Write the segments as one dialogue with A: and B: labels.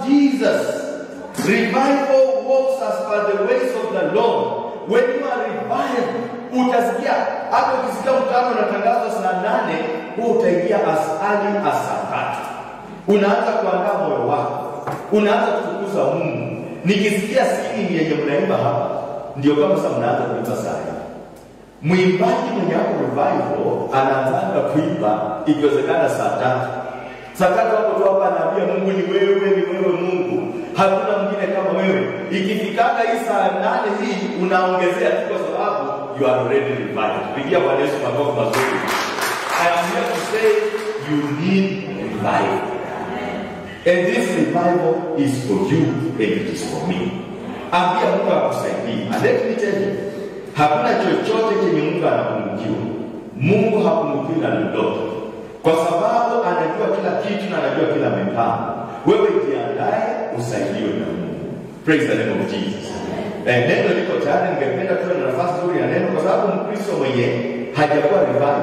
A: Jesus. Revival walks as per the ways of the Lord. When you are revived, utasikia hata ukisikia mkutano unatangazwa saa nane, huu utaingia as early as saa tatu. Unaanza kuandaa moyo wako, unaanza kutukuza Mungu. Nikisikia singing yenye mnaimba hapa, ndio kama sasa mnaanza kuimba saa hii. Mwimbaji mwenye hapo revival anaanza kuimba ikiwezekana saa tatu. Saa tatu hapo tu hapa anaambia Mungu ni wewe, ni wewe Mungu, hakuna mwingine kama wewe. Ikifikaga hii saa nane hii unaongezea tu kwa sababu you are already revived. Pigia Bwana Yesu makofi mazuri. I am here to say you need revival. And this revival is for you and it is for me. Ambia Mungu akusaidie. And let me tell you, hakuna chochote chenye Mungu anapungukiwa. Mungu hapungukiwi na lolote, kwa sababu anajua kila kitu na anajua kila mipango. Wewe jiandae usaidiwe na Mungu. Praise the name of Jesus. Eh, neno liko tayari, ningependa tuwe na nafasi nzuri ya neno, kwa sababu Mkristo mwenye hajakuwa revival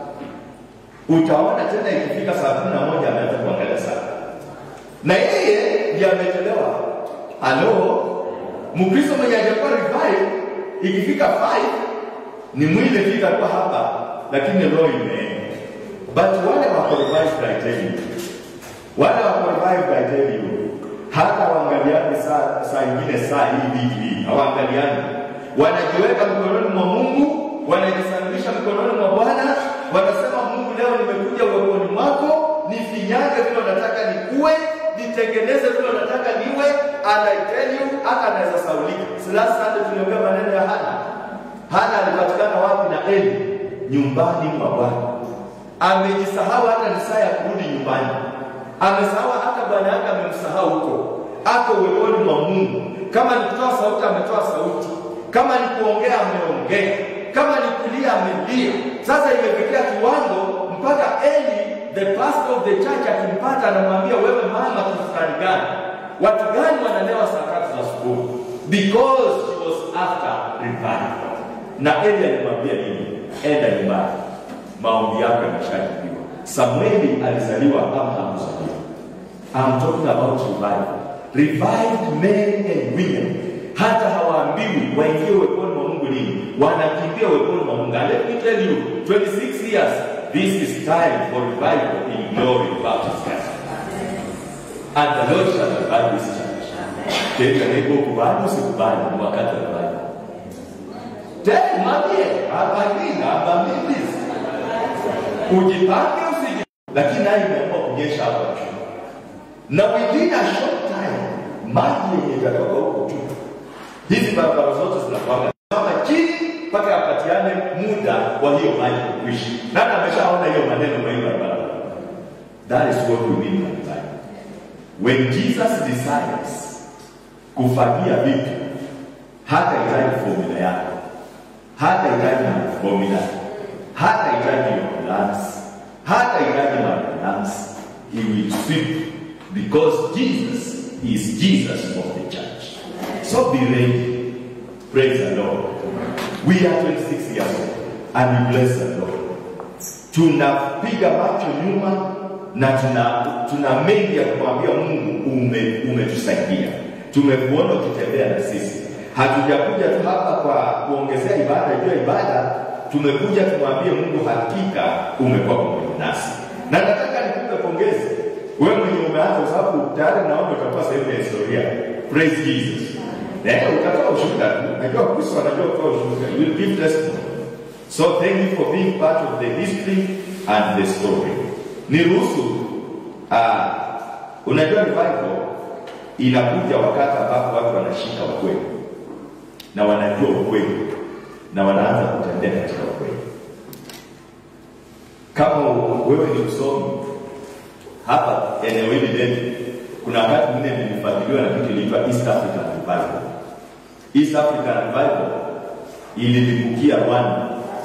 A: utaona tena ikifika saa kumi na moja ameanza kuangalia saa na yeye ndiye amechelewa. Halo, Mkristo mwenye hajakuwa revive, ikifika 5 ni mwili tu itakuwa hapa, lakini roho imeenda. But wale wako revived, I tell you, wale wako revived, I tell you, hata waangaliani saa saa ingine saa hii wiki hii hawaangaliani, wanajiweka mikononi mwa Mungu, wanajisalimisha mikononi mwa Bwana, wanasema Mungu, leo nimekuja uweponi mwako, nifinyange vile unataka nikuwe, nitengeneze vile unataka niwe, and I tell you, hata anaweza saulika. Si last Sunday tuliongea maneno ya Hana. Hana alipatikana wapi na Eli? Nyumbani mwa Bwana. Amejisahau hata ni saa ya kurudi nyumbani, amesahau hata bwana yake amemsahau huko, ako uweponi mwa Mungu. Kama ni kutoa sauti, ametoa sauti. Kama ni kuongea, ameongea. Kama ni kulia, amelia. Sasa imefikia kiwango mpaka Eli the pastor of the church akimpata anamwambia, wewe mama, kitu fulani gani? Watu gani wanalewa saa tatu za asubuhi? Because she was after revival. Na Eli alimwambia nini? Enda nyumbani, maombi yako yameshajibiwa. Samueli alizaliwa ama hakuzaliwa? I'm talking about revival. Revived men and women hata hawaambiwi waingie uweponi mwa Mungu lini, wanakimbia uweponi mwa Mungu. And let me tell you, 26 years, this is time for revival in glory Baptist Church. And the Lord shall revive this church. Tena niko kubali usikubali ni wakati wa revival. Tena mwambie, abadilika, abadilika. Ujipange usiji. Lakini naye imeamua kunyesha hapa juu. Na within a short time, maji yenye itatoka huko juu. Hizi barabara zote zinakwanga kama chini mpaka apatiane muda wa hiyo maji kuishi. Nani ameshaona hiyo maneno kwa hiyo barabara? That is what we mean by revival. When Jesus decides kufanyia vitu, hata itaji formula yako, hata itaji formula, hata itaji ambulance, hata itaji ambulance, he will sweep because Jesus is Jesus of the church. So be ready. Praise the Lord. We are 26 years old and we bless the Lord. Tunapiga macho nyuma na tuna, tuna mengi ya kumwambia Mungu ume, umetusaidia. Tumekuona ukitembea na sisi. Hatujakuja tu hapa kwa kuongezea ibada juu ya ibada, tumekuja tumwambie Mungu hakika umekuwa pamoja nasi. Na nataka nikupe pongezi wewe mwenye umeanza, kwa sababu tayari naona utakuwa sehemu ya historia. Praise Jesus. Eh, utatoa ushuhuda tu. Najua Kristo anajua kutoa ushuhuda. You will give testimony. So thank you for being part of the history and the story. Niruhusu uh, unajua revival inakuja wakati ambapo watu wanashika ukweli na wanajua ukweli na wanaanza kutembea katika ukweli. Kama wewe ni msomi hapa eneo hili letu, kuna wakati mwingine nilifuatiliwa na kitu iliitwa East African Revival. East African Revival ililipukia Rwanda.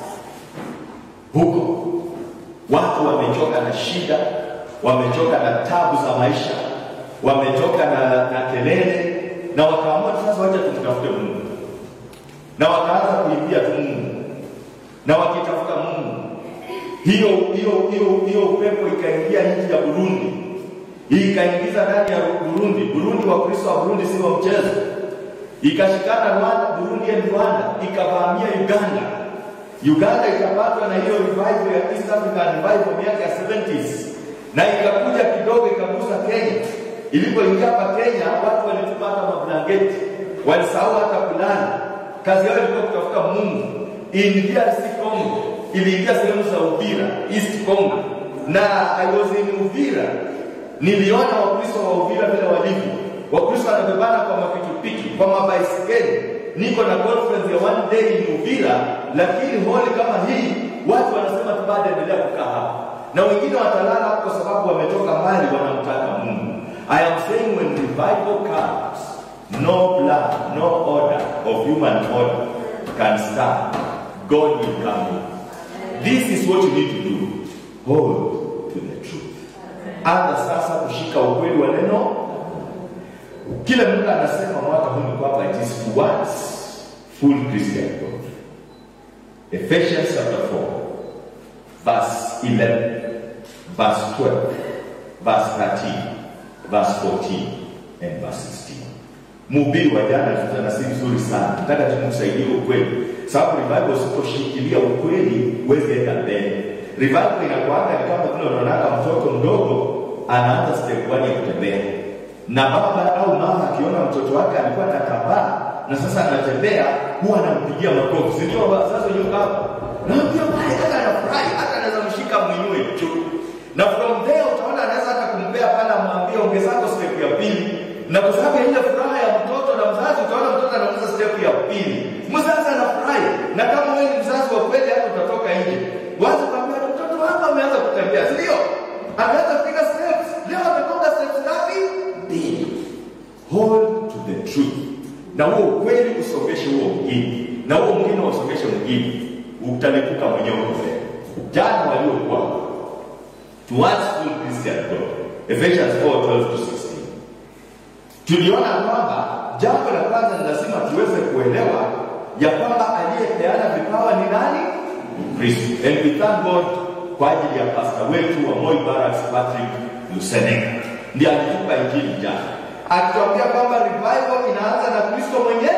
A: Huko watu wamechoka na shida, wamechoka na tabu za maisha, wamechoka na, na kelele, na wakaamua sasa, wacha tumtafute Mungu, na wakaanza kuimbia tu Mungu, na wakitafuta Mungu, hiyo hiyo hiyo hiyo upepo ikaingia nchi ya Burundi ikaingiza ndani ya Burundi. Burundi, Wakristo wa Burundi si wa mchezo. Ikashikana Rwanda, Burundi and Rwanda, ikavamia Uganda. Uganda ikapatwa na hiyo revival ya East African revival miaka ya 70s na ikakuja kidogo ikagusa Kenya. Ilipoingia hapa Kenya, watu walitupata mablanketi, walisahau hata kulala. Kazi yao ilikuwa kutafuta Mungu. In DRC Congo iliingia sehemu za Uvira, East Congo, na I was in Uvira, niliona Wakristo wa Uvira vile walivyo. Wakristo wanabebana kwa mapikipiki, kwa mabaisikeli. Niko na conference ya one day in Uvira, lakini holi kama hii watu wanasema tu bado endelea kukaa hapa, na wengine watalala hapo kwa sababu wametoka mbali, wanamtaka Mungu. I am saying when revival comes, no plan, no order of human order can stand. God will come in. This is what you need to do. Hold to the truth. Anza sasa kushika ukweli wa neno. Kila mtu anasema mwaka huu ni kwamba it is towards full Christian growth. Ephesians chapter 4, verse 11, verse 12, verse 13, verse 14, and verse 16. Mhubiri wa jana tutana si vizuri sana, nataka tumsaidie ukweli, sababu revival usiposhikilia ukweli huwezi enda mbele. Revival inakuanga ni kama vile unaonaka mtoto mdogo anaanza step one ya kutembea, na baba au mama akiona mtoto wake alikuwa anatambaa na sasa anatembea, huwa anampigia makofi, si ndio? Sasa yuko hapa na pia pale, hata anafurahi, hata anaweza mshika mwinue juu, na from there utaona anaweza hata kumpea pale, amwambie ongezako step ya pili na kwa sababu ya ile furaha ya mtoto na mzazi, utaona mtoto anaongeza step ya pili, mzazi anafurahi. Na kama wewe ni mzazi wa kweli, hata utatoka nje wazi kwambia mtoto wako ameanza kutembea, si ndio? Ameanza kupiga steps, leo ametoka steps ngapi? Mbili. Hold to the truth, na huo ukweli usongeshe huo mwingine, na huo mwingine usongeshe mwingine, utalipuka mwenyewe mbele. Jana waliokuwa towards full Christian growth, Ephesians 4:12 to 16 tuliona kwamba jambo la kwanza ni lazima tuweze kuelewa ya kwamba aliyepeana vipawa ni nani? Kristo. And we thank God kwa ajili ya pasta wetu wa Moi Barracks Patrick Lusenega, ndiye alitupa injili jana, akituambia kwamba revival inaanza na Kristo mwenyewe.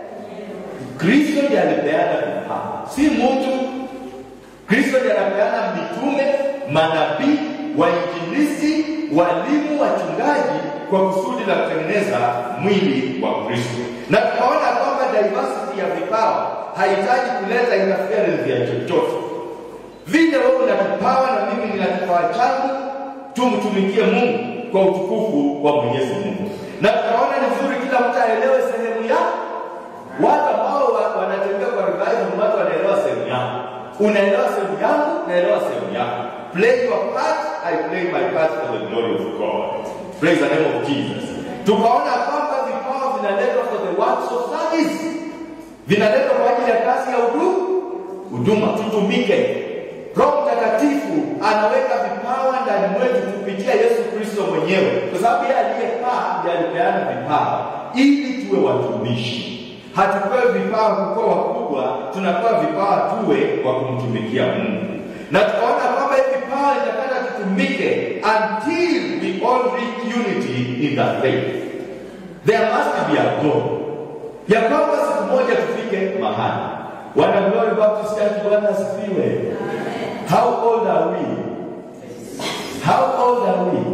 A: Kristo ndiye alipeana vipawa, si mtu. Kristo ndiye anapeana mitume, manabii, wainjilisti, walimu, wachungaji kwa kusudi la kutengeneza mwili wa Kristo. Na tunaona kwamba diversity ya vipawa haihitaji kuleta interference ya chochote. Vile wewe una kipawa na mimi nina kipawa changu, tumtumikie Mungu kwa utukufu wa Mwenyezi Mungu. Na tunaona ni vizuri kila mtu aelewe sehemu ya watu ambao wa- wanatembea kwa revival, ni watu wanaelewa sehemu yao. Unaelewa sehemu yangu, naelewa sehemu yako. Play your part, I play my part for the glory of God. Praise the name of Jesus. Tukaona kwamba vipawa vinaletwa for the works of service, vinaletwa kwa ajili ya kazi ya huduma, huduma, tutumike. Roho Mtakatifu anaweka vipawa ndani mwetu kupitia Yesu Kristo mwenyewe, kwa sababu yeye aliyepaa ndiye alipeana vipawa ili tuwe watumishi. Hatupewi vipawa kukuwa wakubwa, tunapewa vipawa tuwe wa kumtumikia Mungu, na tukaona kwamba hivi vipawa vitakata tutumike until we all reach unity in the faith. There must be a goal ya kwamba siku moja tufike mahali. Wana Glory Baptist Church, Bwana asifiwe. How old are we? How old are we?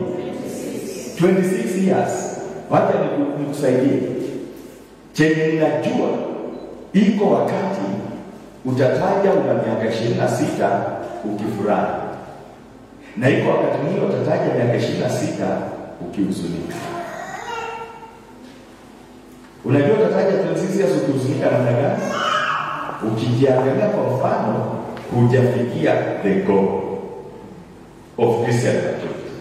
A: 26 years. Wacha niku- nikusaidie. Chenye ninajua iko wakati utataja una miaka 26 ukifurahi, na iko wakati mwingine utataja miaka 26 ukihuzunika. Unajua utataja 26 years ukihuzunika namna gani? Ukijiangalia kwa mfano, hujafikia the goal of Christian maturity.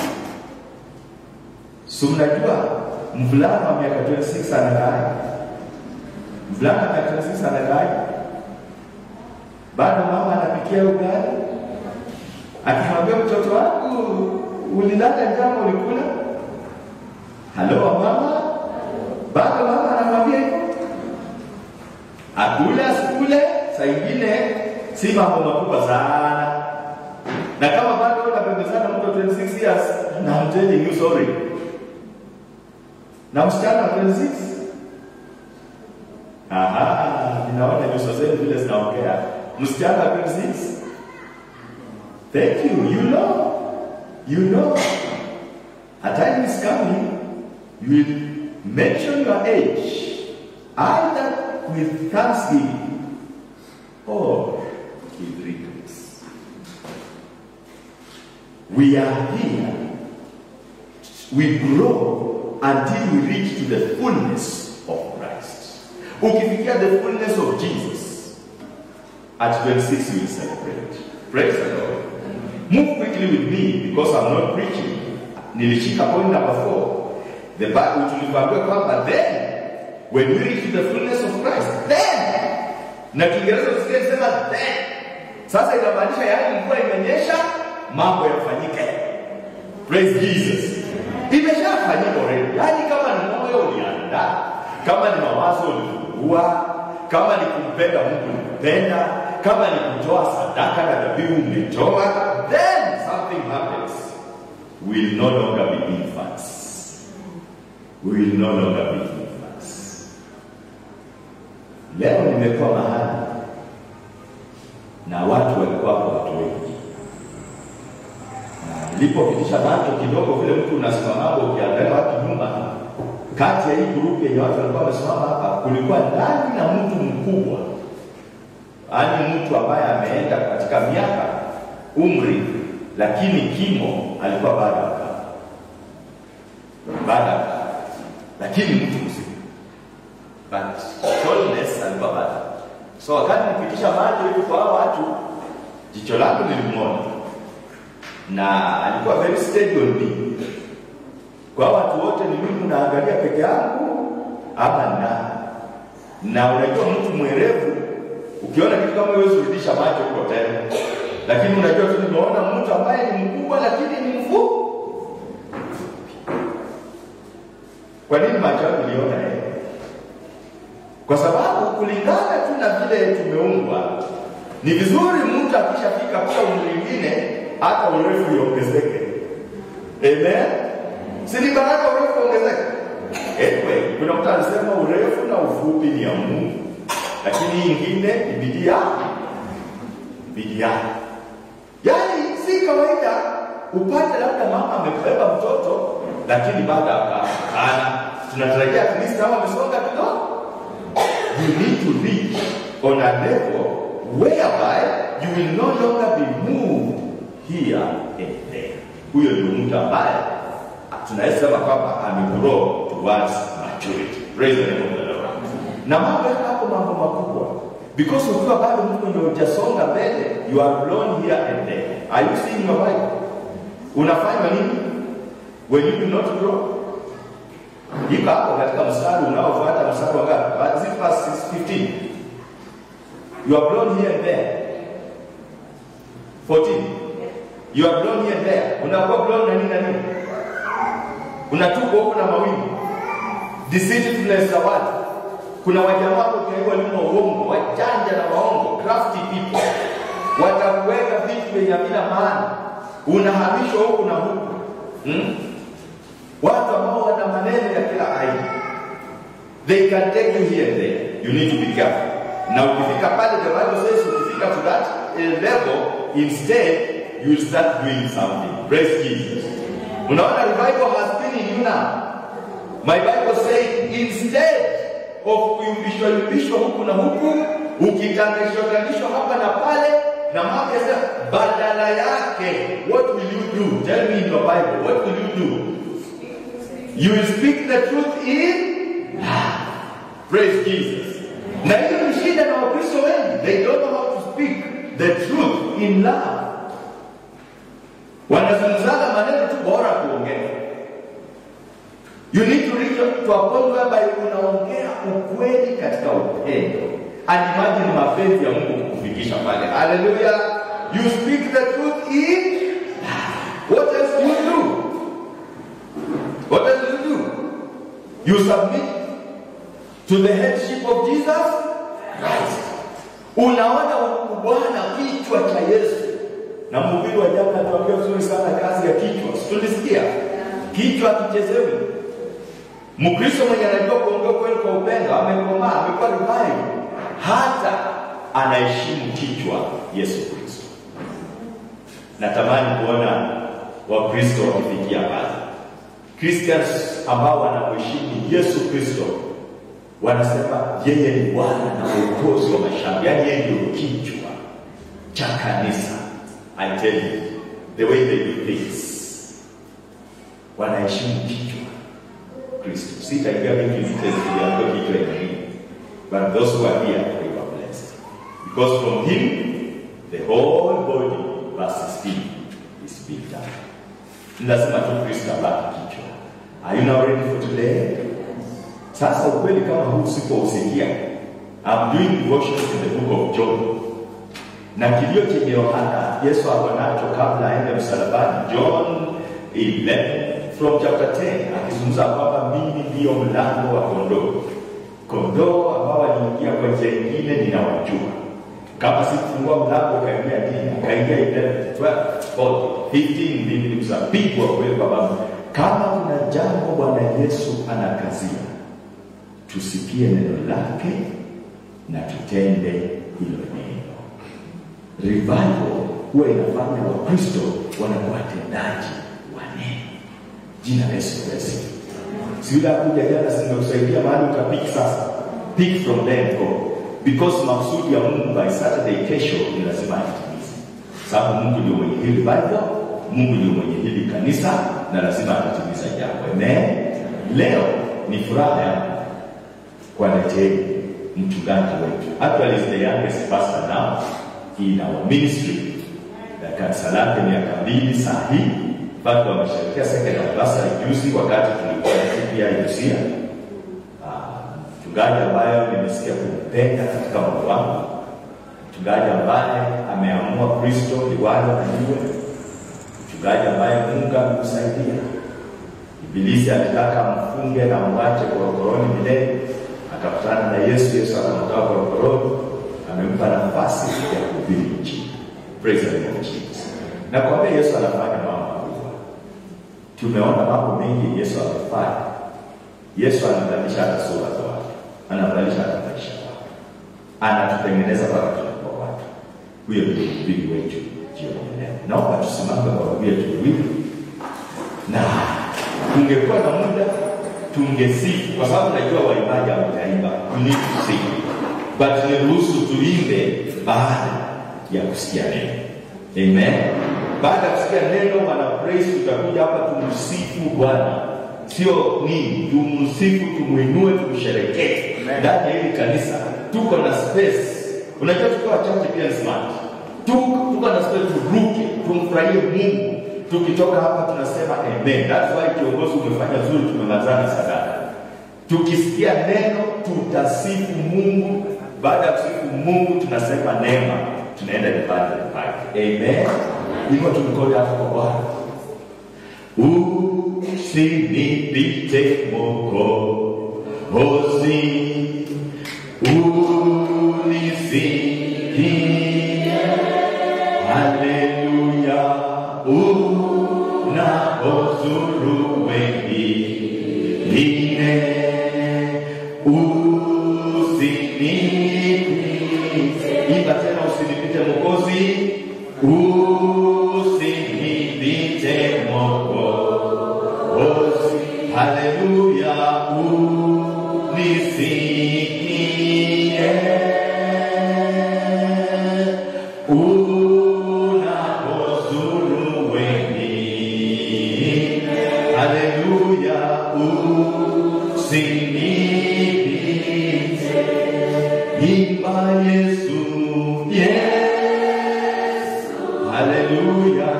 A: Si mnajua mvulana wa miaka 26 anakaa mvulana wa miaka 26 anakaa bado mama anapikia ugali, akimwambia mtoto wangu ulilala njama, ulikula? Halo mama, bado mama anamwambia hivyo, akule asikule, saa ingine si mambo makubwa sana, na kama bado unapembezana mtoto 26 years na I'm telling you sorry. Na msichana wa 26 Aha, ninaona nyuso zenu vile zinaongea. Msichana wa 26 Thank you. You know. You know. A time is coming, you will mention your age either with thanksgiving or with regrets. We are here. We grow until we reach to the fullness of Christ. Ukifikia the fullness of Jesus, at 26 you will celebrate. Praise the Lord. Move quickly with me because I'm not preaching. Nilishika point number four. The Bible tulikwambia kwamba then when we reach to the fullness of Christ, then na Kiingereza tusikie sema then. Sasa inamaanisha yaani mvua imenyesha, mambo yafanyike. Praise Jesus. Imeshafanyika already. Yaani kama ni moyo uliandaa, kama ni mawazo ulifungua, kama ni kumpenda Mungu ulimpenda, kama ni kutoa sadaka na dhabihu umetoa, then something happens. We will no longer be infants. We will no longer be infants. Leo nimekuwa mahali na watu walikuwa hapo watu wengi, na nilipopitisha macho kidogo, vile mtu unasimama ukiangalia watu nyuma, kati ya hii grupu yenye watu walikuwa wamesimama hapa, kulikuwa ndani na mtu mkubwa, yaani mtu ambaye ameenda katika miaka umri, lakini kimo alikuwa bado akaa bado akaa, lakini mtu mzima but tallness alikuwa bado. So wakati nipitisha macho hivi kwa hao watu, jicho langu nilimwona na alikuwa very steady on me. Kwa hao watu wote ni mimi naangalia peke yangu ama na na unajua mtu mwerevu ukiona kitu kama huwezi kurudisha macho huko tena, lakini unajua tu nimeona mtu ambaye ni mkubwa lakini ni mfupi. Kwa nini macho yangu niliona yeye? Kwa sababu kulingana tu na vile tumeumbwa, ni vizuri mtu akishafika kwa umri mwingine hata urefu iongezeke. Amen. Si ni baraka urefu ongezeke? Anyway, kuna mtu anasema urefu na ufupi ni ya Mungu, lakini hii ingine ni bidii yako, bidii yako. Yaani si kawaida upate labda mama amebeba mtoto lakini bado akaana, tunatarajia at least kama amesonga kidogo you need to reach on a level whereby you will no longer be moved here and there. Huyo ndio mtu ambaye tunaweza sema kwamba amegrow towards maturity. Praise the name of the Lord. Na mambo yako hapo mambo makubwa. Because ukiwa bado mtu ndio hujasonga mbele, you are blown here and there. Are you seeing your Bible? Unafanya nini? When you do not grow, iko hapo katika mstari unaofuata mstari wa ngapi? Is it verse 15? You are blown here and there. 14. You are blown here and there. Unakuwa blown na nini na nini? Unatupwa huko na mawingu. Deceitfulness za watu. Kuna wajamaa hapo kiaiwa nyuma uongo, wajanja na waongo, crafty people. Watakuweka vitu vyenye havina maana. Unahamishwa huku na huku. Hmm? watu ambao wana maneno ya kila aina they can take you here and there you need to be careful na ukifika pale the bible says ukifika to that uh, level instead you will start doing something praise jesus unaona revival has been in you now my bible says instead of kuyumbishwa yumbishwa huku na huku ukitangishwa tangishwa hapa na pale na mambo yasema badala yake what will you do tell me in your bible what will you do You will speak the truth in love. Praise Jesus. Na hiyo ni shida na Wakristo wengi. They don't know how to speak the truth in love. Wanazungumzaga maneno tu bora kuongea. You need to reach to a point whereby unaongea ukweli katika upendo. And imagine mapenzi ya Mungu kukufikisha pale. Hallelujah. You speak the truth in love. What else do you do? What else do you do? You submit to the headship of Jesus Christ. Unaona ubwana kichwa cha Yesu na mhubiri wa jana atuambia vizuri sana kazi ya kichwa. Si tulisikia? Kichwa kichezewi. Mkristo mwenye anajua kuongea kweli kwa upendo, amekomaa, amekuwa revive, hata anaheshimu kichwa Yesu Kristo. Natamani kuona Wakristo wakifikia pale. Christians ambao wanamheshimu Yesu Kristo wanasema yeye ni Bwana na Mwokozi wa maisha yangu, yaani yeye ndio kichwa cha kanisa. I tell you the way they do things, wanaheshimu kichwa Kristo. Sitaingia mingi details kuliambia kichwa ina nini, but those who are here they were blessed because from him the whole body versus him is built up. Ni lazima tu Kristo abaki kichwa. Are you now ready for today? Sasa ukweli kama huu usipousikia, I'm doing devotions in the book of John, na kilio chenye Yohana Yesu ako nacho kabla aende msalabani, John 11 from chapter 10, akizungumza kwamba mimi ndiyo mlango wa kondoo, kondoo ambao waliingia kwa njia nyingine ninawajua kama sikufungua mlango ukaingia dini ukaingia 11 12 14 15 mimi nikusapigwa kweli baba kama kuna jambo bwana yesu anakazia tusikie neno lake na tutende hilo neno revival huwa inafanya wakristo wanakuwa watendaji wa neno jina la yesu kristo si yule akuja jana simekusaidia mahali utapiki sasa pick from them go because maksudi ya mungu by saturday kesho ni lazima atimize sababu mungu ndio mwenye hili bible mungu ndio mwenye hili kanisa na lazima atatimiza jambo amen leo ni furaha yangu kuwaleteni mchungaji wetu actually is the youngest pastor now in our ministry na kanisa lake miaka mbili saa hii bado wamesherekea second anniversary juzi wakati tulikuwa na siku ya Lucia mchungaji ambaye nimesikia kumpenda katika moyo wangu, mchungaji ambaye ameamua Kristo liwalo na liwe, mchungaji ambaye Mungu amemsaidia. Ibilisi alitaka mfunge na mwache korokoroni milele, akakutana na Yesu. Yesu akamtoa korokoroni, amempa nafasi ya kuhubiri Injili. Praise the Lord Jesus. Na kwambia Yesu anafanya mambo makubwa. Tumeona mambo mengi Yesu amefanya. Yesu anabadilisha hata sura za watu, anabadilisha hata maisha ya watu, anatutengeneza mpaka tunakuwa watu. Huyo ndio mhubiri wetu jioni ya leo. Naomba tusimame kwa wawili tuwili, na tungekuwa na muda tungesifu, kwa sababu najua waimbaji hawajaimba, we need to sing, but niruhusu tuimbe baada ya kusikia neno. Amen. Baada ya kusikia neno, wana praise, tutakuja hapa tumsifu Bwana sio nini, tumsifu, tumuinue, tumsherekee ndani ya hili kanisa. Tuko na space, unajua tukiwa wachache pia ni smart. Tuko, tuko na space, turuke, tumfurahie Mungu. Tukitoka hapa tunasema amen. That's why kiongozi umefanya zuri, tumemalizana sadaka. Tukisikia neno tutasifu Mungu. Baada ya kusifu Mungu tunasema neema, tunaenda nyumbani nyumbani. Amen. Hivyo tumkode hapo kwa Bwana. Usinipite Mwokozi, unisikie. Haleluya, unapozuru wengine, usinipite. Imba tena, usinipite Mwokozi, usinipite Mwokozi. Haleluya, unisikie. Unapozuru wengine. Haleluya, usinipite. Imba Yesu, Yesu. Haleluya,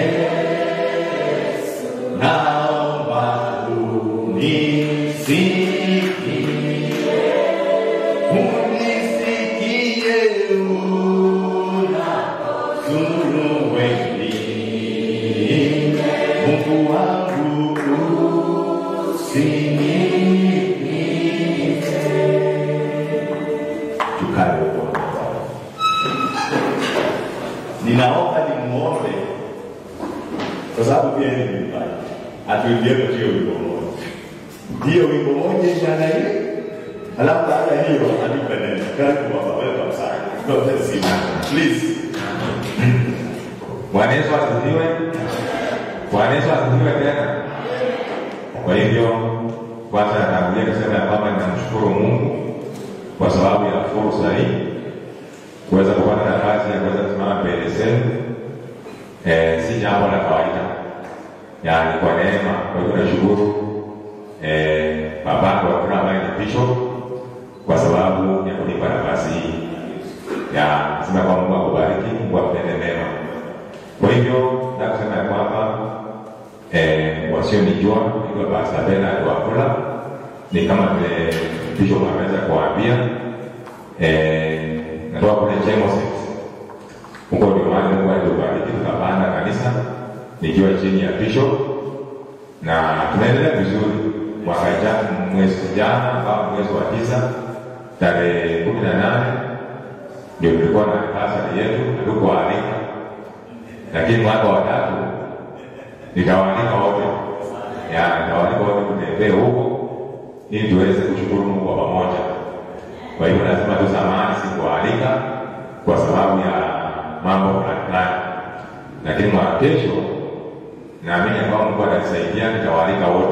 A: Yesu. Naomba unisikie. Unisikie unapozuru wengine. Mungu wangu usinipite. Tukae kwa Bwana. Ninaomba nimuombe moja kwa sababu pia ni mbaya, hatuingieko hiyo wimbo moja, hiyo wimbo moja ishana ile, alafu baada ya hiyo anipe neno. Karibu baba, welcome sana, God bless you, please.
B: Bwana Yesu asifiwe. Bwana Yesu asifiwe tena. Kwa hivyo kwanza natangulia kusema ya kwamba ninamshukuru Mungu kwa sababu ya fursa hii kuweza kupata nafasi ya kuweza kusimama mbele zenu. Eh, si jambo la kawaida, yaani kwa neema. Kwa hivyo nashukuru eh, babangu wa kila ambaye ni bishop kwa sababu ya kunipa nafasi hii ya kusema kwa Mungu akubariki, Mungu akutende mema. Kwa hivyo nataka kusema ya kwamba eh, wasionijua naitwa Pastor Bernard Wafula, ni kama vile bishop ameweza kuwaambia eh, natoka kule Chemoset huko ndio mahali Mungu alitubariki tukapanda kanisa nikiwa chini ya bishop na tunaendelea vizuri. Mwaka jana mwezi jana ambao mwezi wa tisa tarehe kumi na nane ndio tulikuwa na anniversary yetu, hatukualika lakini mwaka wa tatu nitawaalika wote, ya nitawaalika wote kutembee huko ili tuweze kushukuru Mungu kwa pamoja. Kwa hivyo lazima tusamahani, sikualika kwa sababu ya mambo fulani fulani, lakini mwaka kesho naamini ya kwamba Mungu atanisaidia, nitawaalika wote.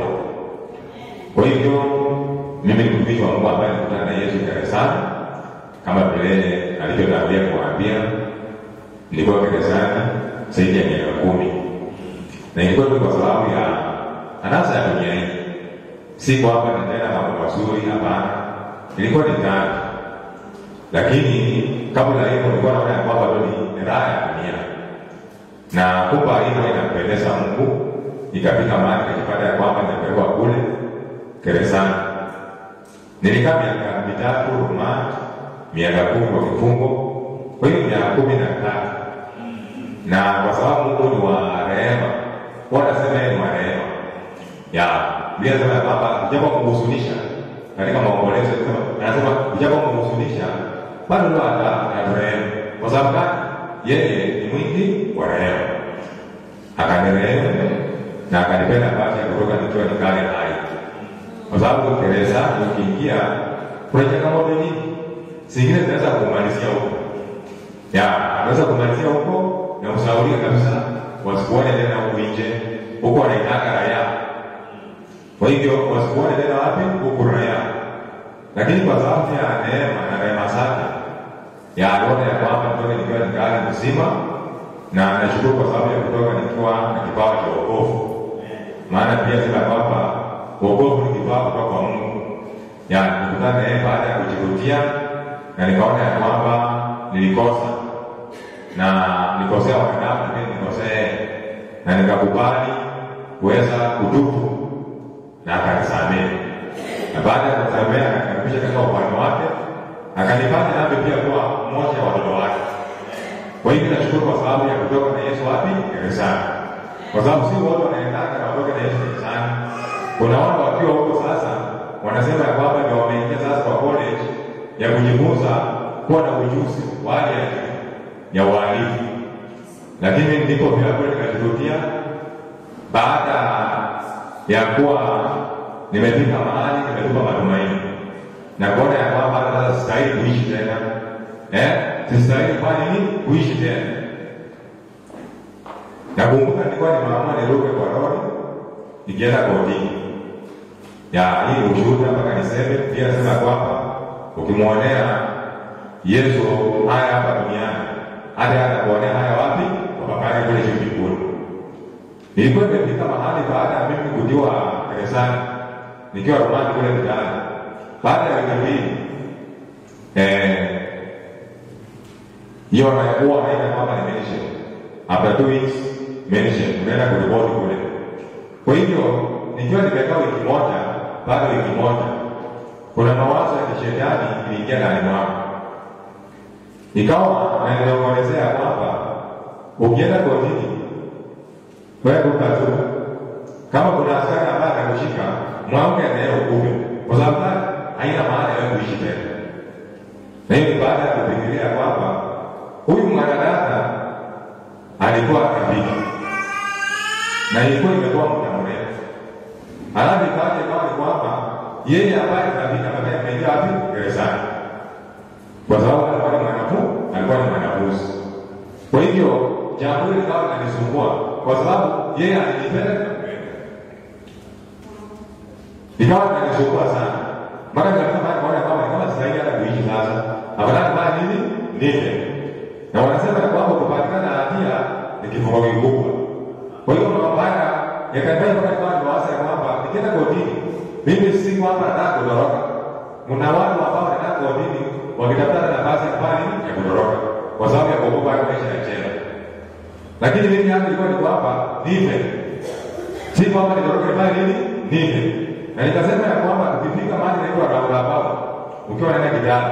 B: Kwa hivyo mimi ni mtumishi wa Mungu ambaye nilikutana na Yesu gerezani kama vile alivyotangulia kuambia, nilikuwa gerezani zaidi ya miaka kumi na ilikuwa tu kwa sababu ya anasa ya dunia hii, si kwamba nitenda mambo mazuri, hapana, ilikuwa ni dhambi. Lakini kabla ya hivyo nilikuwa naona ya kwamba tu ni raha ya dunia, na kumba hivyo inampendeza Mungu. Ikafika mahali nikipata ya kwamba nimepelekwa kule gerezani. Nilikaa miaka mitatu rumandi, miaka kumi kwa kifungo, kwa hiyo miaka kumi na tatu na kwa sababu Mungu ni wa rehema, huwa anasema yeye ni wa rehema ya Biblia inasema ya kwamba japo kumhuzunisha katika maombolezo, anasema japo kumhuzunisha bado ndio ataturehemu. Kwa sababu gani? Yeye ni mwingi wa rehema, akanirehemu na akanipenda nafasi ya kutoka nikiwa ningali hai, kwa sababu gerezani ukiingia kuna changamoto nyingi, zingine zinaweza kumalizia huko ya anaweza kumalizia huko na ushauri kabisa, wasikuone tena huku nje, huko wanaitaka raia. Kwa hivyo wasikuone tena wapi? Huku raia. Lakini kwa sababu ya neema na rehema zake ya aliona ya kwamba nitoke nikiwa ningali mzima, na nashukuru kwa sababu ya kutoka nikiwa na kipawa cha wokovu. Maana pia sema kwamba wokovu ni kipawa kutoka kwa Mungu. Ya nikutana naye baada ya kujirudia, na nikaona ya kwamba nilikosa na nikosea wanadamu, lakini nikosea yeye, na nikakubali kuweza kutubu na akanisamehe, na baada ya kusamehe akanikaribisha katika ufalme wake, akanifanya nami pia kuwa mmoja wa watoto wake. Kwa hivyo nashukuru kwa sababu ya kutoka na Yesu wapi? Gerezani, kwa sababu si wote wanaendaka na watoke na Yesu gerezani. Kuna wale wakiwa huko sasa wanasema ya kwamba ndio wameingia sasa kwa college ya kujifunza kuwa na ujuzi wa hali ya juu ya uhalifu, lakini ndipo vile kweli nikajirudia baada ya kuwa nimefika mahali nimetupa matumaini na kuona ya kwamba sasa sistahili kuishi tena eh, sistahili kufanya nini? Kuishi tena. Nakumbuka nilikuwa nimeamua niruke kwa lori nikienda kotini ya hii ushuhuda mpaka niseme pia, sema kwamba ukimwonea Yesu haya hapa duniani hata atakuonea haya wapi? Kwa baba yake kule juu mbinguni. Nilikuwa nimefika mahali baada ya mimi kutiwa gerezani nikiwa rumani kule mtaani, baada ya wiki mbili eh, hiyo anakuwa anaita kwamba ni mention after two weeks mention, unaenda kuripoti kule. Kwa hivyo nikiwa nimekaa wiki moja, baada ya wiki moja, kuna mawazo ya kishetani iliingia ndani mwangu ikawa naniongelezea kwamba ukienda kotini wewe ukatu, kama kuna askari ambaye atakushika mwamke naye ukume, kwa sababu gani? Haina maana ya kuishi tena. Na hiyo ni baada ya kufikiria kwamba huyu mwanadada alikuwa akapita na ilikuwa imekuwa muda mrefu. Halafu ikaja ikawa ni kwamba yeye ambaye akapita baadaye ameingia wapi? Gerezani, kwa sababu alikuwa ni mwanafunzi, alikuwa ni mwanafunzi. Kwa hivyo jambo hili likawa linanisumbua kwa sababu yeye alinipenda ikawa inanisumbua sana mpaka nikafika mahali kaona kwamba ni kama sitahili hata kuishi sasa, afadhali fanya nini? Nife. Na wanasema ya kwamba kupatikana hatia ni kifungo kikubwa. Kwa hiyo mambo haya yakanifanya mpaka nikawa nimewaza ya kwamba nikienda kotini, mimi si kwamba nataka kutoroka. Mna watu ambao wanataka kotini wakitafuta nafasi ya kufanya nini? Ya kutoroka kwa sababu ya kuogopa haya maisha ya jela. Lakini mimi yangu ilikuwa ni kwamba nife, si kwamba nitoroke nifanye nini? Nife. Na nikasema ya kwamba ukifika mahali naitwa roundabout, ukiwa naenda kijana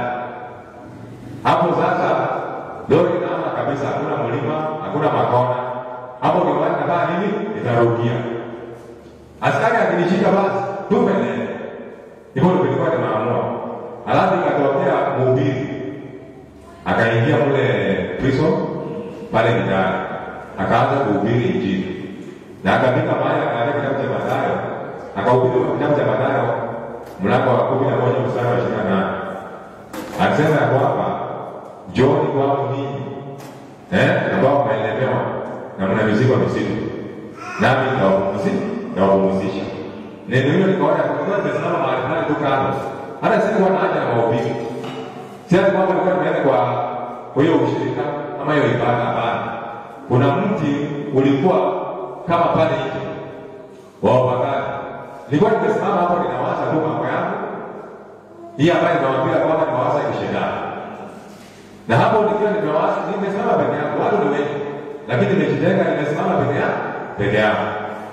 B: hapo sasa, lori inaama kabisa, hakuna mlima, hakuna makona hapo, ndio maana nafanya nini? Nitarudia. Askari akinishika basi tupe nene, hivyo ndio nilikuwa nimeamua. Halafu ikatokea mhubiri akaingia mule prison pale kijana, akaanza kuhubiri Injili na akafika mahali akaanza kitabu cha Mathayo akahubiri kitabu cha Mathayo mlango wa kumi na moja mstari wa ishirini na nane akisema ya kwamba njooni kwangu ninyi eh, ambao mnaelemewa na mna mizigo mizito, nami nitawapumzisha. Neno hilo nikaona kwa nimesimama mahali fulani tu kando, hata sikuwa na haja na mahubiri, si ati kwamba nilikuwa nimeenda kwa kwa hiyo ushirika ama hiyo ibada. Hapana, kuna mti ulikuwa kama pale nje wa wapagani nilikuwa nimesimama hapo ninawaza tu mambo yangu hii ambayo nimewambia kwamba ni mawazo ya kishetani, na hapo nikiwa nimewaza, nimesimama peke yangu, watu ni wengi, lakini nimejitenga, nimesimama peke yangu peke yangu,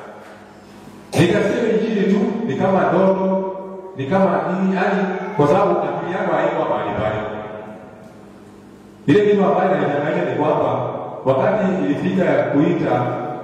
B: nikasikia injili tu, ni kama ndoto, ni kama nini, yani kwa sababu akili yangu haikuwa mahali pale. Ile kitu ambayo inanichanganya ni kwamba wakati ilifika ya kuita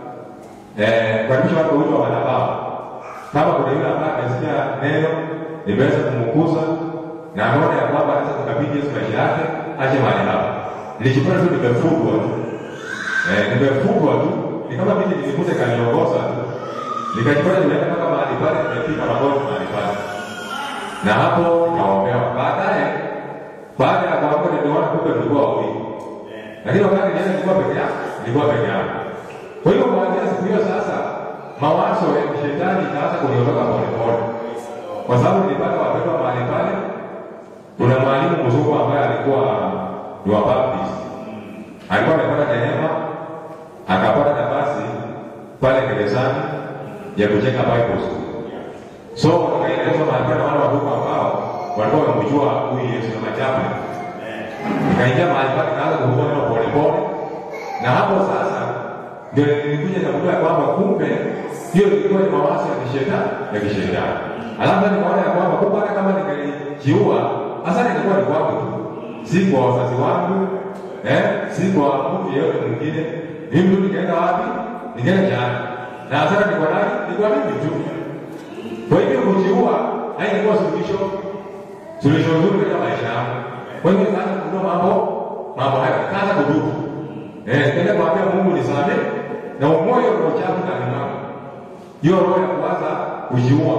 B: eh, kuhakikisha watu huitwa madhabahu kama kuna yule ambaye amesikia neno nimeweza kumkuza na ameona ya kwamba anaweza kukabidhi Yesu maisha yake, aje mahali hapa. Nilijipata tu nimefungwa tu eh, nimefungwa tu, ni kama vile nilikuta kaniongoza tu, nikajipata nimeenda mpaka mahali pale, nimefika magoti mahali pale, na hapo nikaombewa. Baadaye baada ya kuamka niliona kumbe tulikuwa wawili, lakini wakati nienda nilikuwa peke yangu, nilikuwa peke yangu. Kwa hiyo kuanzia siku hiyo sasa mawazo ya kishetani ikaanza kuniondoka polepole, kwa sababu nilipata wapendwa mahali pale. Kuna mwalimu mzungu ambaye alikuwa ni wa Baptist, alikuwa amepata neema, akapata nafasi pale gerezani ya kujenga Bible school. So nikaelezwa mahali pale wale wadogo ambao walikuwa wamemjua huyu Yesu kama chapa, nikaingia mahali pale, kaanza kuhubiri neno polepole, na hapo sasa ndio nilikuja nikagundua kwamba kumbe hiyo ilikuwa ni mawazo ya kishetani ya kishetani. Alafu nikaona ya kwamba kumbe hata kama ningalijiua hasa ningekuwa ni kwangu tu, si kwa wazazi wangu eh, si kwa mtu yeyote mwingine. Mimi tu nikaenda wapi? Nikaenda jana, na hasara ni kwa nani? Ni kwa mimi tu. Kwa hivyo kujiua haingekuwa suluhisho, suluhisho nzuri katika maisha yangu. Kwa hivyo nikaanza kugundua mambo mambo haya, nikaanza kudumu eh, nikaenda kuambia Mungu nisamehe na umoja wa uchafu ndani mwangu, hiyo roho ya kuanza kujiua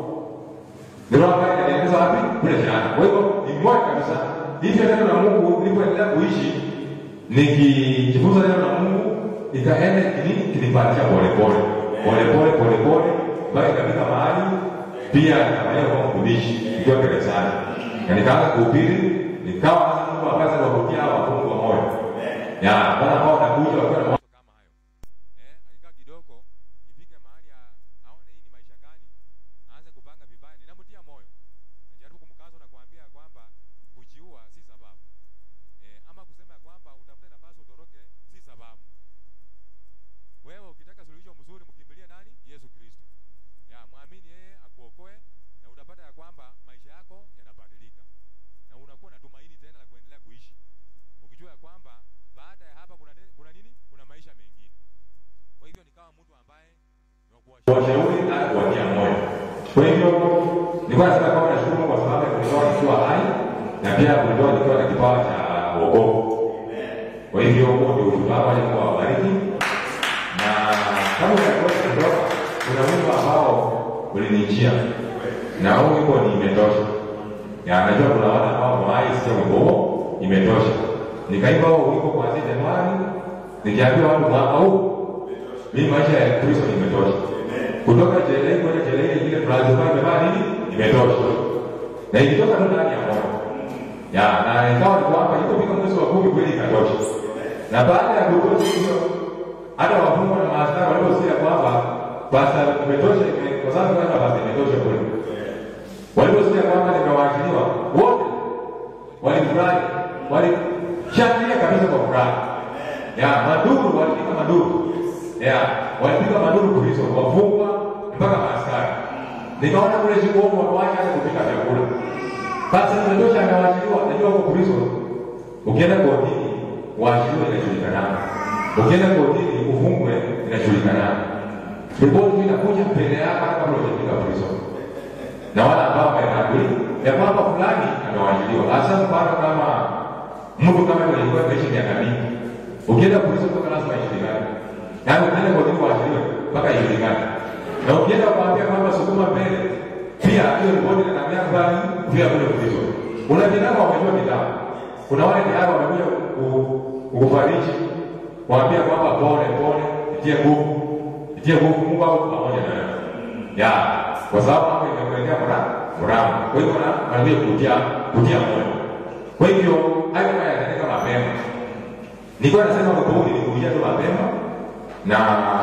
B: ni roho ambayo inanielekeza wapi? Kule jana. Kwa hivyo ni moja kabisa, hivyo neno la Mungu nilipoendelea kuishi nikijifunza neno la Mungu ikaenda kini kinipatia polepole polepole polepole mpaka ikafika mahali pia nikafanyia kwa mtumishi nikiwa gerezani, na nikaanza kuhubiri, nikawa sasa Mungu akaanza kuwavutia hawa wafungwa moyo ya wale ambao wanakuja wakiwa na mawazo kama hayo
C: Eh, alikaa kidogo ifike mahali a- aone hii ni maisha gani, aanze kupanga vibaya. Ninamtia moyo, najaribu kumkaza na kuambia kwamba kujiua si sababu eh, ama kusema ya kwamba utafute nafasi utoroke si sababu. Wewe ukitaka suluhisho mzuri, mkimbilie nani? Yesu Kristo. Ya mwamini yeye akuokoe, na utapata ya kwamba maisha yako yanabadilika na unakuwa na tumaini tena la kuendelea kuishi ukijua ya kwamba baada ya hapa kuna, te- kuna nini? Kuna maisha mengine. Kwa hivyo nikawa mtu ambaye ni wa kuwashauri
B: kuwashauri na kuwatia moyo. Kwa hivyo nilikuwa nasema kwamba nashukuru kwa sababu ya kunitoa nikiwa hai na pia kunitoa nikiwa na kipawa cha wokovu. Kwa hivyo huo ndio ushuhuda wangu, Mungu awabariki. kama unakosa kutoka, kuna wimbo ambao ulinijia na huu wimbo ni imetosha. Ya, najua kuna wale ambao mwai sio wimbo huo imetosha. Nikaimba huo wimbo kuanzia Januari, nikiambia watu mwaka huu mimi maisha ya Kristo imetosha. Kutoka jelei kwenda jelei ile lazima imebaa nini? Imetosha. Na ilitoka tu ndani ya moyo. Ya, na ikawa ni kwamba ilipofika mwezi wa kumi kweli ikatosha. Na baada ya kutosha hiyo hata wafungwa na maaskari waliposikia kwamba basa imetosha ime- kwa sababu kwanza basa imetosha kweli. Waliposikia kwamba nimewaachiliwa wote walifurahi, walishangilia kabisa kwa furaha. Ya, maduru walipiga maduru. Ya, walipiga maduru Kristo, wafungwa mpaka maaskari. Nikaona kule sikuomo watuache hata kupika vyakula. Basi imetosha amewachiliwa, najua huko Kristo. Ukienda kotini, waachiliwe inajulikana. Ukienda kotini, ufungwe inajulikana. Ripoti inakuja mbele yako hata kabla hujafika Kristo na wale ambao wameambiwa ya kwamba fulani amewajiliwa. Hasa mfano kama mtu kama yule alikuwa ameishi miaka mingi, ukienda polisi mpaka lazima ijulikane, yaani ukienda kotini waachiliwe mpaka ijulikane, na ukienda kuambia kwamba sukuma mbele, pia hiyo ripoti inaambia fulani pia kule polisi. Kuna vijana wamejua kitabu, kuna wale tayari wamekuja ku- kukufariji, kuambia kwamba pole pole, itie nguvu, itie nguvu, Mungu ako pamoja na wewe ya kwa sababu hapo imekuletea furaha furaha. Kwa hivyo na anaambia kutia kutia moyo. Kwa hivyo hayo haya yanatendeka mapema. Nilikuwa nasema wimbo huu nilikuja tu mapema na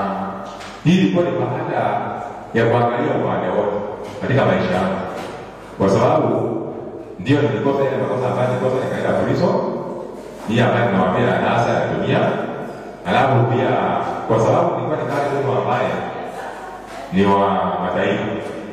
B: hii ilikuwa ni baada ya kuangalia upande wote katika maisha yangu, kwa sababu ndio nilikosa ile makosa ambayo nilikosa nikaenda prison hii ambayo ninawaambia anasa ya dunia, alafu pia kwa sababu nilikuwa nikali mtu ambaye ni wa mataifa.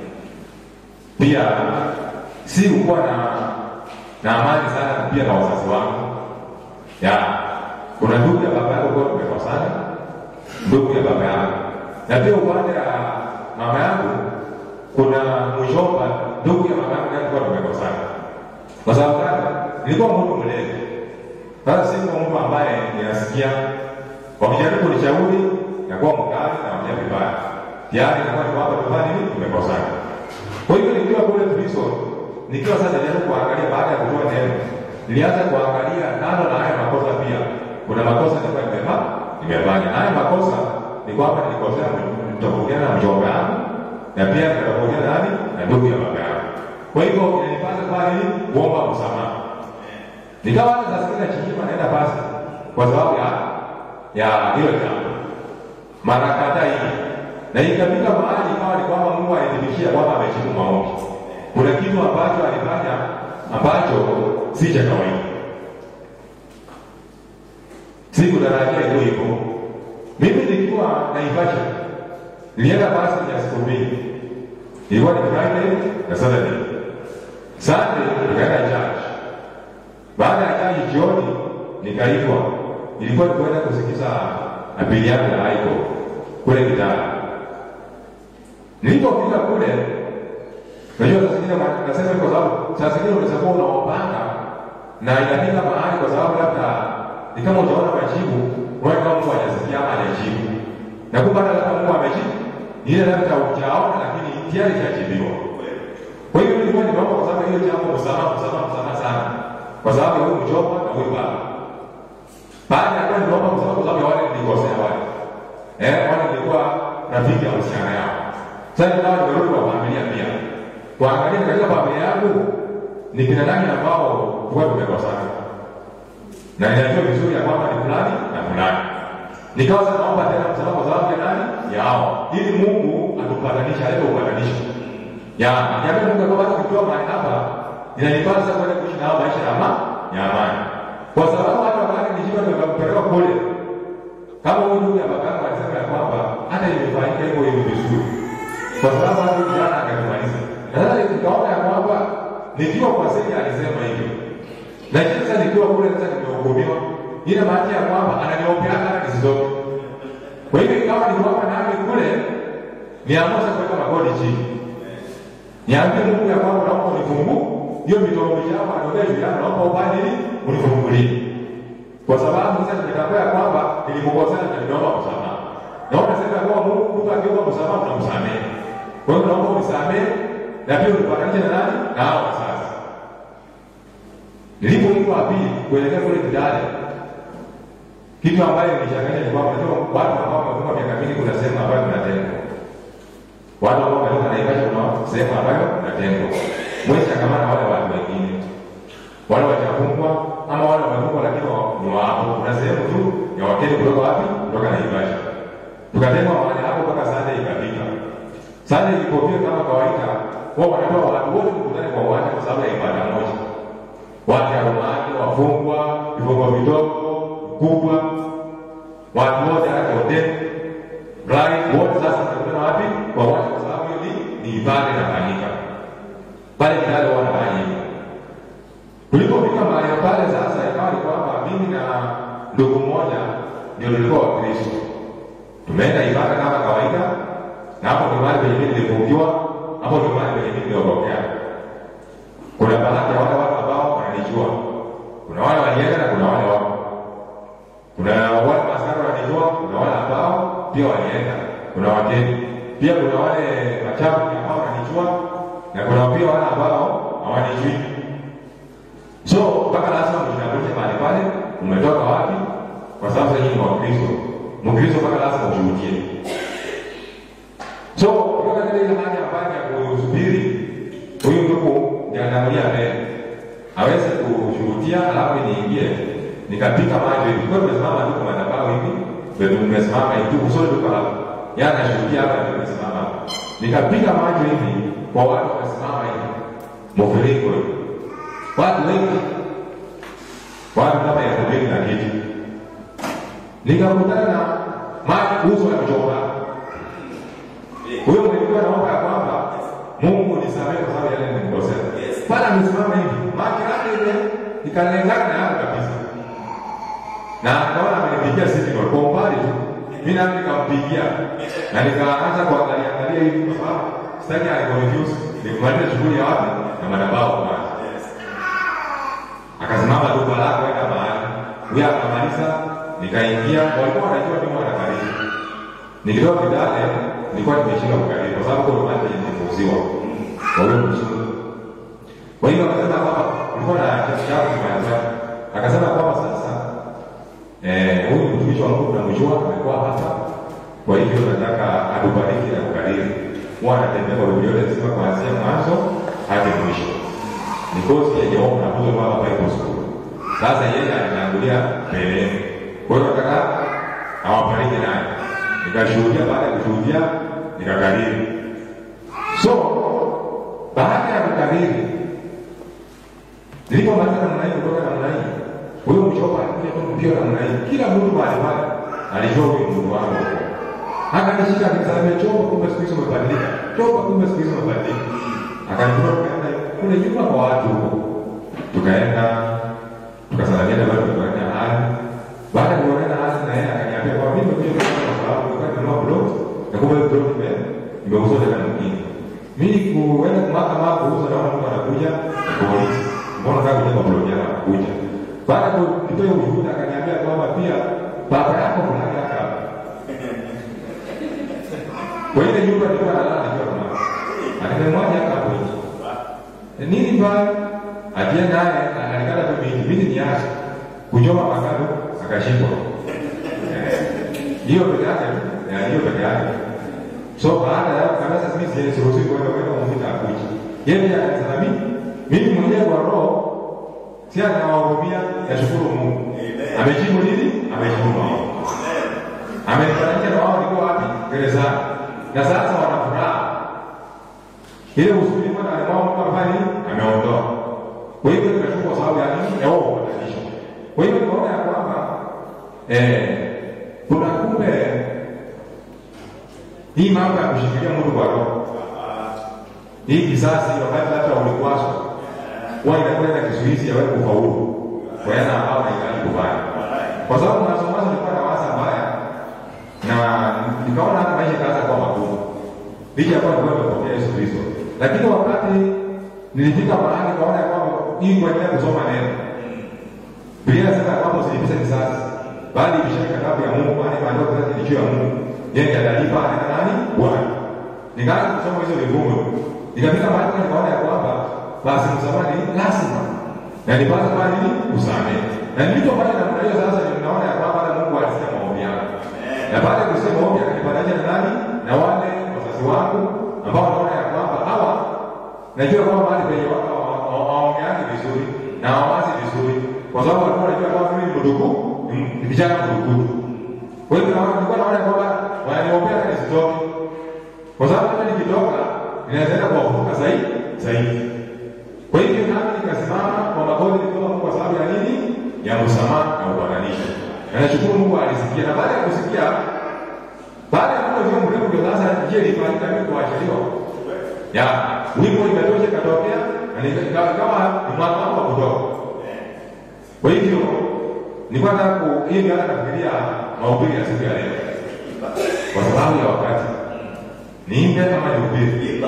B: Pia si kuwa na na amani sana pia na wazazi wangu. Ya, kuna ndugu ya baba yangu kwa tumekosana, ndugu ya baba yangu, na pia upande ya mama yangu kuna mjomba, ndugu ya mama yangu naye kwa tumekosana. Kwa sababu gani? Nilikuwa mtu mlevi. Sasa sikuwa mtu ambaye ninasikia wakijaribu kunishauri nakuwa mkali na wamia vibaya tayari inakuwa ni kwamba tufanye nini, tumekosana. Kwa hivyo nikiwa kule prison, nikiwa sasa najaribu kuangalia, baada ya kutoa neno, nilianza kuangalia nalo na haya makosa pia. Kuna makosa nilikuwa nimefanya nimefanya, na haya makosa ni kwamba nilikosea nitofautiana na mjomba yangu na pia nitofautiana nani na ndugu ya baba yangu. Kwa hivyo inanipasa kufanya nini? Kuomba msamaha. Nikawa hata saa zingine nachinyima naenda pasi kwa sababu ya ya hilo jambo mara kadhaa hivi na ikafika mahali ikawa ni kwamba Mungu alithibitishia kwamba amejibu maombi. Kuna kitu ambacho alifanya ambacho si cha kawaida, sikutarajia hiyo hivyo. Mimi nikiwa Naivasha, nilienda basi ya siku mbili, ilikuwa ni Friday na Saturday. Sunday nikaenda church. Baada ya church jioni nikaitwa, ilikuwa ni kwenda kusikiza apili yangu ya haiko kule Kitale. Nilipofika kule, najua saa zingine nasema kwa sababu saa zingine unaweza kuwa unaopanga na inafika mahali, kwa sababu labda ni kama utaona majibu, unaona kama Mungu hajasikia ama hajajibu, na kumbe hata labda Mungu amejibu ile labda hujaona, lakini tayari ishajibiwa. Kwa hiyo nilikuwa nimeomba kwa sababu hiyo jambo, msamaha, msamaha, msamaha sana, kwa sababu ya huyu mjomba na huyu baba. Baada ya kuwa nimeomba msamaha kwa sababu ya wale nilikosea wale eh, wale nilikuwa rafiki ya uhusiano yao. Sasa nikawa nimerudi kwa familia pia kuangalia katika familia yangu ni kina nani ambao huwa tumekosana, na ninajua vizuri ya kwamba ni fulani na fulani. Nikawa sasa naomba tena msamaha kwa sababu ya nani yao, ili Mungu atupatanishe, alete upatanisho ya niambia Mungu kwamba hata ukiwa mahali hapa inanipasa kwenda kuishi nao maisha ya amani ya amani, kwa sababu hata wakati nikiwa nimepelekwa kule kama huyu ndugu ya babangu alisema ya kwamba hata imefanyika hivyo hivyo vizuri, kwa sababu hata huyu jana akatumaliza. Na sasa nikaona ya kwamba nikiwa kwa sisi alisema hivyo, lakini sasa nikiwa kule sasa nimehukumiwa, ina maana ya kwamba ananiombea hata nisitoke. Kwa hivyo ikawa ni kwamba nami kule niamua sasa kuweka magoti chini, niambie Mungu ya kwamba naomba unifungue hiyo midomo yako anaongea juu yangu, naomba upande nini unifungulie kwa sababu sasa nimetambua ya kwamba nilimkosea na nimeomba msamaha. na unasema kwa Mungu mtu akiomba msamaha tunamsamehe. Kwa hiyo naomba unisamehe na pia unipatanishe na nani? Na hao wazazi. Nilipoitwa pili kuelekea kule Kidale, kitu ambayo nilishanganya ni kwamba unajua watu ambao wamefunga miaka mingi, kuna sehemu ambayo tunatengwa. Watu ambao wametoka Naivasha, kuna sehemu ambayo tunatengwa. Mwezi changamana wale watu wengine wale wajafungwa ama wale wamefungwa lakini wa- ni wapo. Kuna sehemu tu ya wakeni kutoka wapi? Kutoka Naivasha. Tukatengwa mahali hapo mpaka Sunday ikafika. Sunday ilipofika kama kawaida, wao wanatoa watu wote kukutana kwa uwanja kwa sababu ya ibada moja. Watu ya rumani, wafungwa, vifungo vidogo, kubwa, watu wote hata hoteli, blind, wote sasa wanakutana wapi? Kwa uwanja kwa sababu hiyo ni ni ibada inafanyika. Pale Kidale wanafanya hivyo. Tulipofika mahali pale sasa, ikawa ni kwamba mimi na ndugu mmoja ndio tulikuwa Wakristo. Tumeenda ibada kama kawaida, na hapo ndio mahali penye mimi nilifungiwa, hapo ndio mahali penye mimi niliogokea. Kuna baadhi ya wale watu ambao wananijua, kuna wale walienda na kuna wale wako, kuna wale maskari wananijua, kuna wale ambao pia walienda, kuna wageni pia, kuna wale machafu ambao wananijua na kuna pia wale ambao hawanijui. So mpaka lazima mjitambulishe mahali pale, umetoka wapi, kwa sababu sasa nyinyi ni Wakristo. Mkristo mpaka lazima ushuhudie. So kutoka katika ile hali ambayo ya kusubiri, huyu ndugu niangalia mbele aweze kushuhudia, alafu niingie nikapika maji hivi. Kwa tumesimama tu kwa madhabahu hivi, ndio tumesimama hivi tu kusudi tuko hapo. Yeye anashuhudia hapa ndio tumesimama hapa. Nikapika maji hivi kwa watu wamesimama hivi. Mviringo hivi watu wengi watu kama elfu mbili na kitu nikakutana na maji uso ya mchomba huyo mlikuwa naomba ya kwamba mungu nisamehe kwa sababu yale nilikosea pale amesimama hivi maji yake ile ikalengana na yangu kabisa na akaona amenipigia signal kwa umbali tu mi nami nikampigia na nikaanza kuangalia angalia hivi kwa sababu sitaki anikonfuse nikumaliza shughuli ya wapi na madhabahu kwanza akasimama duka lako enda mahali huyo akamaliza nikaingia walikuwa wanajua mimi wanakaribu nikitoka kidale nilikuwa nimeshika kukaribu kwa sababu kuna mahali nilifuziwa kwa huyo mzungu kwa hiyo akasema kwamba ulikuwa na kitu chako kimaliza akasema kwamba sasa eh huyu mtumishi wa Mungu tunamjua amekuwa hapa kwa hivyo nataka atubariki na kukariri huwa anatembea kwa Biblia yote nzima kuanzia mwanzo hadi mwisho ni kozi yenye wao mnafunzwa kwa hapa Bible School. Sasa yeye anaangulia mbele. Kwa hiyo nataka awabariki naye. Nikashuhudia, baada ya kushuhudia nikakariri. So baada ya kukariri, nilipomaliza namna hii kutoka namna hii, huyo mchopa alikuja tu mpira namna hii, kila mtu mahali pale alijua huyu mtu wangu huko. Akanishika akanisalimia, chopa, kumbe siku hizi umebadilika, chopa, kumbe siku hizi umebadilika. Akanikuta tukaenda kule nyuma kwa watu huko, tukaenda tukasalamiana, bado tukaenda hali. Baada ya kuonana hali na yeye akaniambia kwa mimi nimekuja kwa sababu nilikuwa nimenunua plot na kumbe hiyo plot ime imeuzwa tena mwingine. Mimi kuenda kwa mahakama kuuza, naona mtu anakuja na polisi, mbona unataka kujenga plot yako? Anakuja baada ya kutoa ushuhuda, akaniambia kwamba pia baba yako mlaki hapa kwa ile nyumba nilikuwa nalala nikiwa mama akamwaja hapa hapo nje nini mbaya atia naye alikata tu miti miti ni acha kuchoma makado akashikwa Eh, hiyo peke yake eh, hiyo peke yake so baada ya kabisa mimi siwezi siruhusi kwenda kwenda kumwita akuji yeye pia akasema mimi mimi mwenyewe kwa roho si anawahurumia nashukuru Mungu amejibu nini amejibu maombi amefananisha na wao walikuwa wapi gerezani na sasa wana furaha ile uzuri mwana alimwao Mungu amefanya nini ameondoa kwa hivyo tunashukuru kwa sababu ya nini ya wao kubadilishwa kwa hivyo tunaona ya kwamba eh kuna kumbe hii mambo ya kushikilia mtu kwa roho hii kisasi wakati hata ulikwaswa huwa inakuwa na kizuizi ya wewe kufaulu kwa yana ambao unahitaji kufanya kwa sababu mwanzo mwanzo nilikuwa na waza mbaya na nikaona hata maisha kaanza kuwa magumu licha ya kuwa nilikuwa nimepokea Yesu Kristo lakini wakati nilifika mahali kaona ya kwamba hii kuendelea kusoma neno Biblia inasema ya kwamba usilipize kisasi bali ibishane ghadhabu ya Mungu maana maandiko kisasi ni juu ya Mungu yeye atalipa na nani? Bwana. Nikaanza kusoma hizo vifungu. Nikafika mahali nikaona ya kwamba basi msamaha ni lazima. Na nipasa kwa nini? Kusamehe. Na nilipofanya namna hiyo sasa ninaona ya kwamba hata Mungu alisikia maombi yangu. Na baada ya kusikia maombi akanipatanisha na nani? Na wale wazazi wangu ambao wanaona ya kwamba hawa najua kwamba mahali penye wako waongeani vizuri na hawawazi vizuri, kwa sababu walikuwa wanajua kwamba mimi ni mdugu, ni vijana mdugudu. Kwa hivyo naona nilikuwa naona kwamba wananiombea hata nisitoke, kwa sababu hata nikitoka ninaweza enda kuwavuka zaidi zaidi. Kwa hivyo nami nikasimama kwa magoti nikiomba Mungu kwa sababu ya nini? Ya msamaha na upatanisho. Na nashukuru Mungu alisikia, na baada ya kusikia, baada ya muda sio mrefu, ndio sasa njia ilifanyika mimi kuachiliwa ya wimbo imetosha ikatokea na nika- kama ni mwaka wangu wa kutoka. Kwa hivyo nilikuwa nataka ku hii ndio hata nafikiria mahubiri ya siku ya leo, kwa sababu ya wakati niimbe kama nihubiri,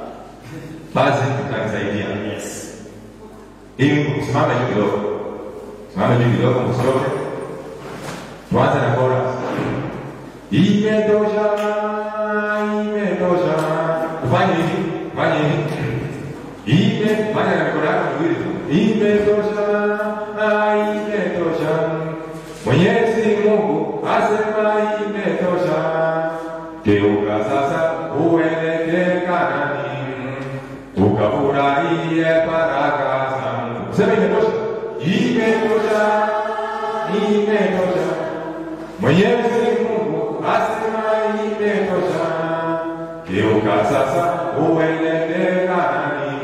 B: basi tutanisaidia ili kusimama juu kidogo, simama juu kidogo, msioke. Tuanze na chorus. Imetosha, imetosha. Ufanye hivi, fanye hivi. Ime, fanya na mikono yako miwili tu. Imetosha, imetosha. Mwenyezi Mungu asema imetosha. Geuka sasa uelekee Kanaani, ukafurahie baraka za Mungu. Sema imetosha, imetosha, imetosha. Mwenyezi Mungu asema imetosha. Geuka sasa uelekee Kanaani,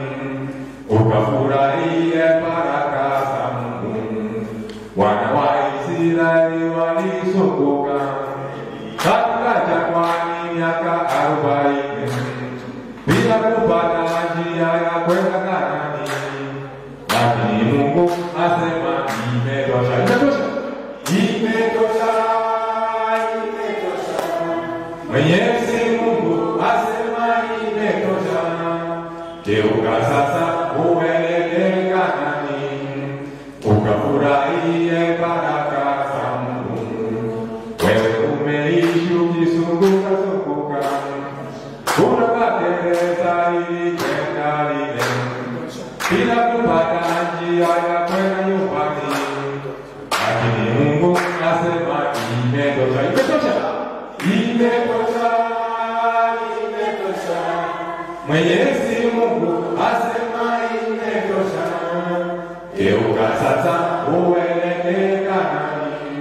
B: ukafurahie baraka za Mungu. Wana wa Israeli walizunguka katika jangwani miaka arobaini bila kupata njia ya kwenda Kanaani, lakini Mungu asema imetosha, imetosha, imetosha, imetosha. Mwenyezi Mungu asema imetosha. Geuka sasa uelekee Kanaani, ukafurahie baraka za Mungu. Wewe umeishi ukizunguka zunguka, unapata gereza ili kwenda lile, bila kupata njia ya kwenda nyumbani, lakini Mungu asema imetosha, imetosha, imetosha, imetosha. Mwenyezi Mungu asema imetosha. Geuka sasa uelekee Kanaani,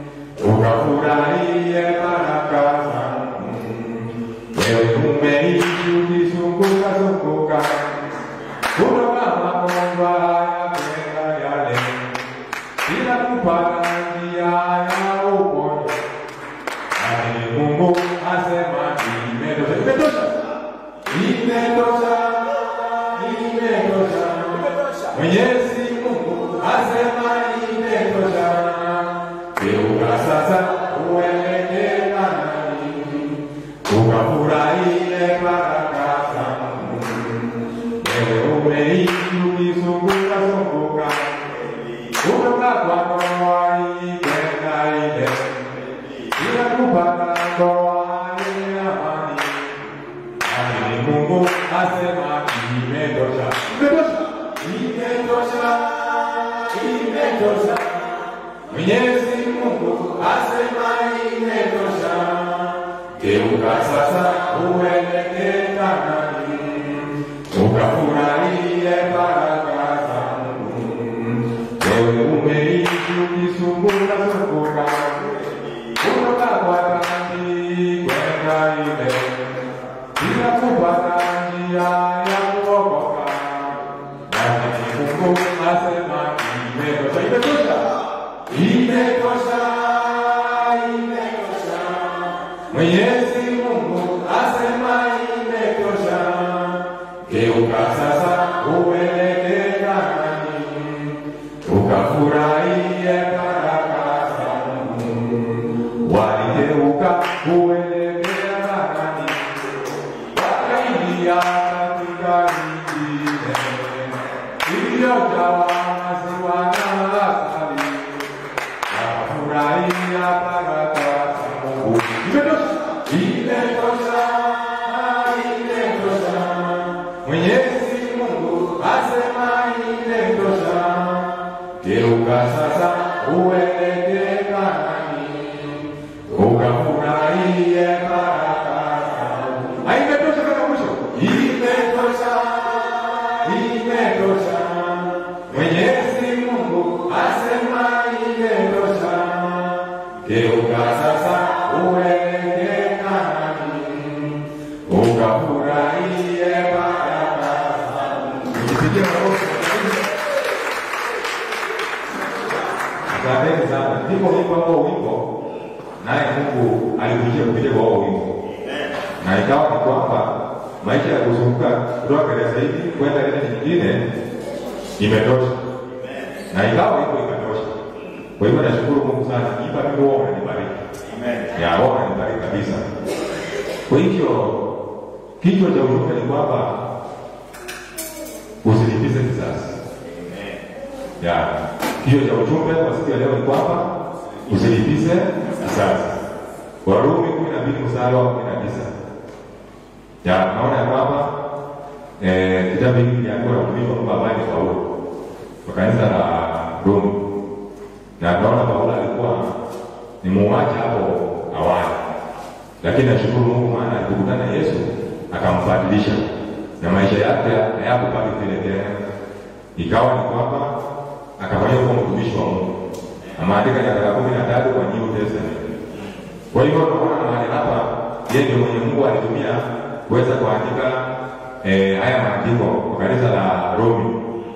B: ukafurahie baraka za Mungu. Wewe umeishi ukizunguka zunguka, kutoka mabomba haya kwenda yale, bila kupata njia ya uponyo. Lakini Mungu asema imetosha, imetosha, imetosha, imetosha. Mwenyezi Mungu asema imetosha. Geuka sasa uelekee Kanaani, ukafurahie baraka za Mungu. Wewe umeishi ukizunguka zunguka, kutoka kwa ndoa hii kwenda ile, bila kupata ndoa yenye amani. Lakini Mungu asema imetosha, imetosha, imetosha, imetosha. Mwenyezi Mungu asema imetosha. Geuka sasa uelekee Kanaani, ukafurahie baraka za Mungu. Wewe umeishi ukizunguka zunguka, kutoka kwa dhambi kwenda ile bila kupata njia ya kuokoka. Lakini Mungu asema imetosha, imetosha, imetosha, imetosha. Mwenyezi Mungu asema imetosha. Geuka sasa uelekee Kanaani, ukafurahie baraka za Mungu. Waligeuka kuelekea Kanaani, wakaingia katika nchi ile iliyojawa maziwa na asali, wakafurahia baraka za Mungu. Imetosha, Geuka sasa uelekee Kanaani, ukafurahie baraka zake. Ah, Imetosha kama mwisho, imetosha, imetosha. Mwenyezi Mungu asema imetosha. Geuka sasa uelekee Kanaani, ukafurahie baraka zake. Nikipigia makofi. Asanteni sana. Ndipo wimbo ambao wimbo naye Mungu alikujia kupitia kwa huo wimbo, na ikawa ni kwamba maisha ya kuzunguka kutoka gereza hili kwenda ile nyingine imetosha, na ikawa wimbo imetosha. Kwa hivyo nashukuru Mungu sana, ipa mimi wao unanibariki ya wao unanibariki kabisa. Kwa hivyo kichwa cha ujumbe ni kwamba usilipize kisasi ya kichwa cha ujumbe kwa siku ya leo ni kwamba usilipize kisasi. Warumi kumi na mbili mstari wa kumi na tisa ya naona ya kwamba eh, kitabu hiki kiliandikwa na mtumishi wa Mungu ambaye ni Paulo kwa kanisa la Rumi, na tunaona Paulo alikuwa ni muuaji hapo awali, lakini nashukuru Mungu maana alipokutana na Yesu akambadilisha na maisha yake hayakubaki vile tena, ikawa ni kwamba akafanya kuwa mtumishi wa Mungu. Ameandika nyaraka kumi na tatu kwa New Testament. Kwa hivyo tunaona mahali hapa yeye ndio mwenye Mungu alitumia kuweza kuandika eh, haya maandiko kwa kanisa la Rumi.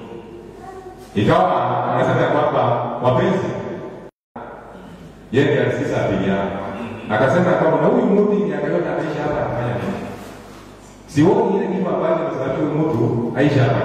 B: Ikawa anasema ya kwamba wapenzi, yeye ndiye alisikiza apigana, akasema ya kwamba na huyu mtu miaka yote anaishi hapa anafanya nini? Sioni ile kitu ambacho kimesababisha huyu mtu aishi hapa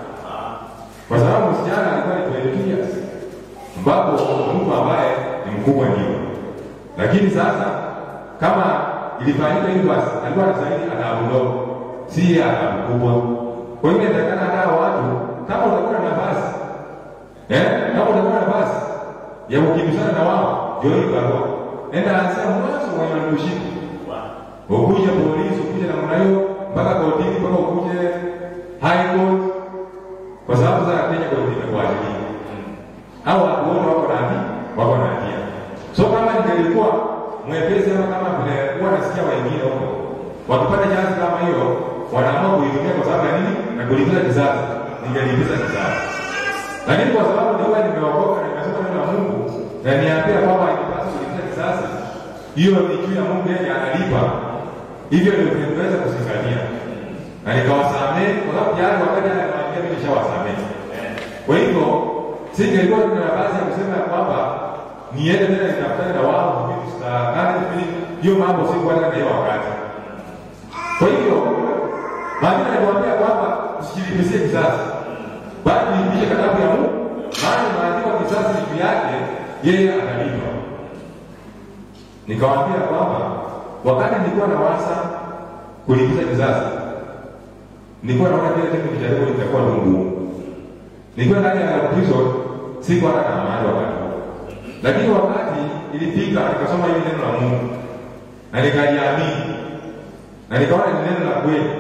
B: kwa sababu msichana alikuwa ni 22 years ambapo mtu ambaye ni mkubwa ndio, lakini sasa kama ilifanyika hivyo, basi alikuwa anastahili adhabu ndogo, si yeye adhabu kubwa. Kwa hiyo inatakana hata watu, kama utakuwa na nafasi eh, kama utakuwa na nafasi ya kukimbizana na wao, ndio hii barua, nenda anzia mwanzo mwenye wanakushika ukuje polisi, ukuje namna hiyo mpaka kotini, mpaka ukuje high court kwa sababu sasa Kenya kwa ndio imekuajilia au watu wote wako na hatia, wako na hatia. So kama ningelikuwa mwepesi ama kama vile huwa nasikia wengine huko wakipata chansi kama hiyo wanaamua kuitumia kwa sababu ya nini? Na kulipiza kisasi, ningelipiza kisasi. Lakini kwa sababu ni wewe nimeokoka na nimesoma neno la Mungu na niambia kwamba haipaswi kulipiza kisasi, hiyo ni juu ya Mungu, yeye analipa. Hivyo ndio tunaweza kuzingatia na nikawasamehe kwa sababu tayari wakati anamwambia mimi nishawasamehe. Kwa hivyo singelikuwa tuna nafasi ya kusema ya kwamba niende tena nitafutane na wao vitu tutakane vile hiyo mambo si kwa na hiyo wakati. Kwa hivyo maana anakuambia kwamba usijilipizie kisasi, bali lipishe kitabu ya Mungu, maana maandiko kisasi juu yake yeye atalipa. Nikawaambia kwamba wakati nilikuwa na wasa kulipiza kisasi nilikuwa naona kile kitu kijaribu litakuwa ni ngumu. Nilikuwa ndani ya prison, sikuwa hata na amani wakati huo, lakini wakati ilifika nikasoma hili neno la Mungu na nikaliamini na nikaona ni neno la kweli,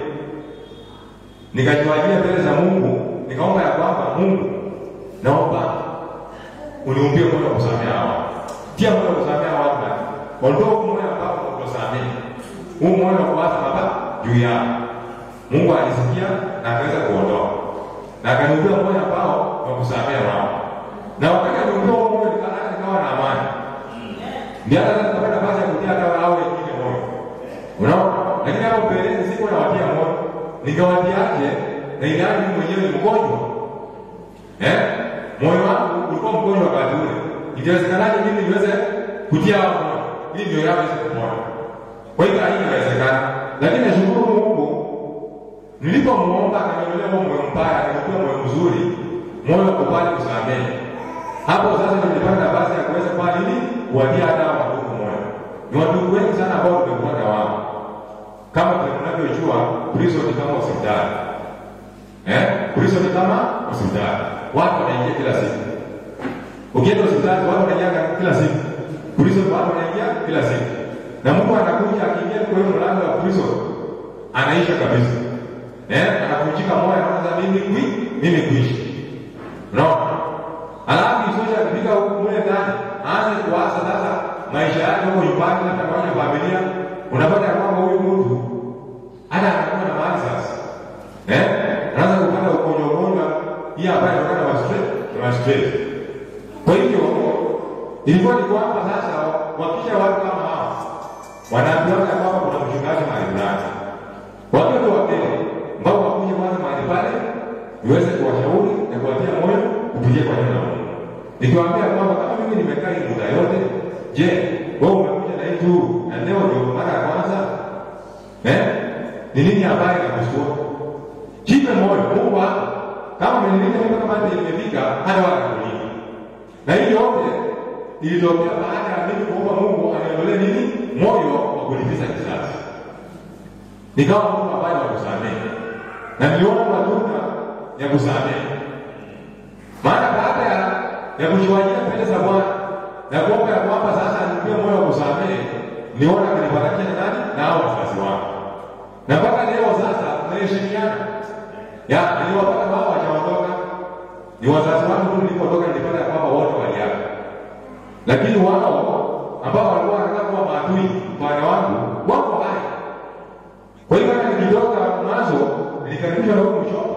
B: nikajiwajia mbele za Mungu, nikaomba ya kwamba Mungu, naomba uniumbie moyo wa kusamea watu, tia moyo wa kusamea watu, na ondoa huu moyo ambao unakusamea, huu moyo wa kuwaza mabaya juu yao Mungu alisikia na akaweza kuondoa na akaniumbia moyo ambao wa kusamea wao, na wakati aliumbia huo moyo nikawa nikawa na amani, ndio hata sasa napata nafasi ya kutia hata hao wengine moyo, unaona. Lakini hapo mbeleni sikuwa nawatia moyo, nikawatiaje? Na ilhali mimi mwenyewe ni mgonjwa eh, moyo wangu ulikuwa mgonjwa wakati ule, itawezekanaje mimi niweze kutia hao moyo ili ndio yao iweze kupona? Kwa hiyo haingewezekana, lakini nashukuru Mungu nilipomuomba akaniondolea huo moyo mbaya, akanipea moyo mzuri, moyo wa kubali kusamehe. Hapo sasa ndio nilipata nafasi ya kuweza kwa nini kuwatia hata hao wadugu moyo. Ni wadugu wengi sana ambao tumekuwa na wao, kama vile tunavyojua prison ni kama hospitali eh, prison ni kama hospitali, watu wanaingia kila siku. Ukienda hospitali watu wanaingia kila siku, prison watu wanaingia kila siku, na mtu anakuja akiingia kwa hiyo mlango wa prison anaisha kabisa eh, anavunjika moyo, anaanza mimi kui mimi kuishi, unaona. Alafu isosha akifika huku mule ndani aanze kuwaza sasa maisha yake huko nyumbani, hata kwenye familia, unapata ya kwamba huyu mtu hata anakuwa na mali sasa, eh, anaanza kupata ugonjwa ugonjwa hii ambayo inatokana na stress na stress. Kwa hivyo ilikuwa ni kwamba sasa wakisha watu kama hao wanaambiwa ya kwamba kuna mchungaji mahali fulani, wakiwa tu wageni ambao wakuja kwanza mahali pale niweze kuwashauri na kuwatia moyo kupitia kwa neno la Mungu. Nikiwaambia kwamba kama mimi nimekaa hii muda yote, je, wewe umekuja na hii tu na leo ndio mara ya kwanza? Eh? Ni nini habari ya kushtua? Jipe moyo, Mungu wako. Kama umenilinda mimi kama nimefika hata wala kulinda. Na hii yote ilitokea baada ya mimi kuomba Mungu aniondolee nini? Moyo wa kulipiza kisasi. Nikawa mtu ambaye wa kusamehe. Na niliona matunda ya kusamehe. Maana baada ya ya kujiwajia mbele za Bwana na kuomba ya kwamba sasa nipe moyo wa kusamehe, niona kanipatakia na nani na hao wazazi wangu. Na mpaka leo sasa tunaheshimiana. Ya, niliwapata wao wajaondoka. Ni wazazi wangu tu nilipotoka nilipata ya kwamba wote waliaga. Lakini wao ambao walikuwa wanataka kuwa maadui upande wangu wako hai. Kwa hiyo hata nikitoka mwanzo nilikaribishwa na huko mchoko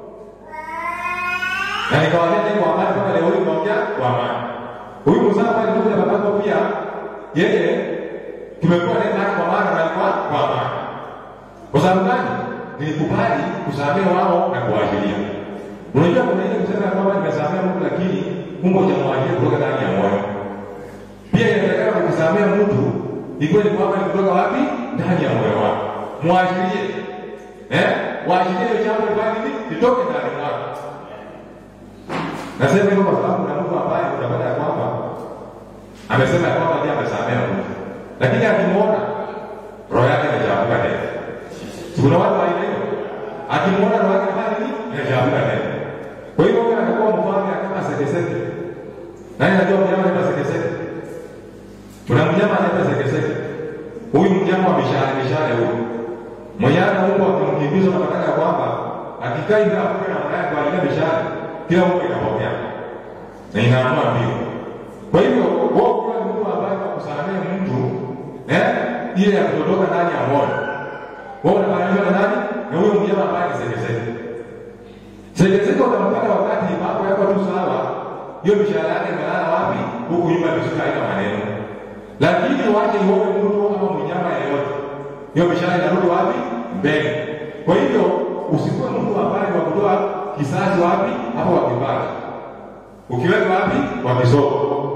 B: na nikawaambia tena kwa amani mpaka leo hii naongea kwa amani. Huyu mzaa pale ndugu ya babako pia yeye tumekuwa naye mara kwa mara na alikuwa kwa amani. Kwa sababu gani? Nilikubali kusamehe wao na kuwaachilia. Unajua kuna ile kusema ya kwamba nimesamehe mtu lakini Mungu hajamwajia kutoka ndani ya moyo. Pia inawezekana kukusamea mtu ikiwa ni kwamba ni kutoka wapi? Ndani ya moyo wako. Mwachilie. Eh? Waachilie hiyo jambo lifanye nini? Litoke ndani mwako. Nasema hivyo kwa sababu kuna mtu ambaye utapata ya kwamba amesema ya kwamba ndiye amesamea mtu, lakini akimwona roho yake inachafuka tena. Si kuna watu wa aina hiyo, akimwona roho yake inafanya nini? Inachafuka tena. Kwa hiyo wewe anakuwa mfano kama sekeseke. Nani anajua mnyama anaitwa sekeseke? Kuna mnyama anaitwa sekeseke. Huyu mnyama wa mishale mishale huyu. Mwenye ana huko akimkimbiza unapata ya kwamba akikaa hivi afuke na mwanadamu kwa ajili ya mishale kila mtu inapokea na inaamua mbio. Kwa hivyo wewe ukiwa ni mtu ambaye kusamehe mtu eh, ile ya kutotoka ndani ya moyo, wewe unafananishwa na nani? Na huyo mnyama ambaye ni sekeseke. Sekeseke utampata wakati mambo yako tu sawa, hiyo mishahara yake imelala wapi? Huku nyuma imeshuka haina maneno, lakini wache ione mtu ama mnyama yeyote, hiyo mishahara inarudi wapi? Mbele. Kwa hivyo usikuwe mtu ambaye wa kutoa kisasi wapi? Hapo wakipaji. Ukiweka wapi? Kwa kisoko.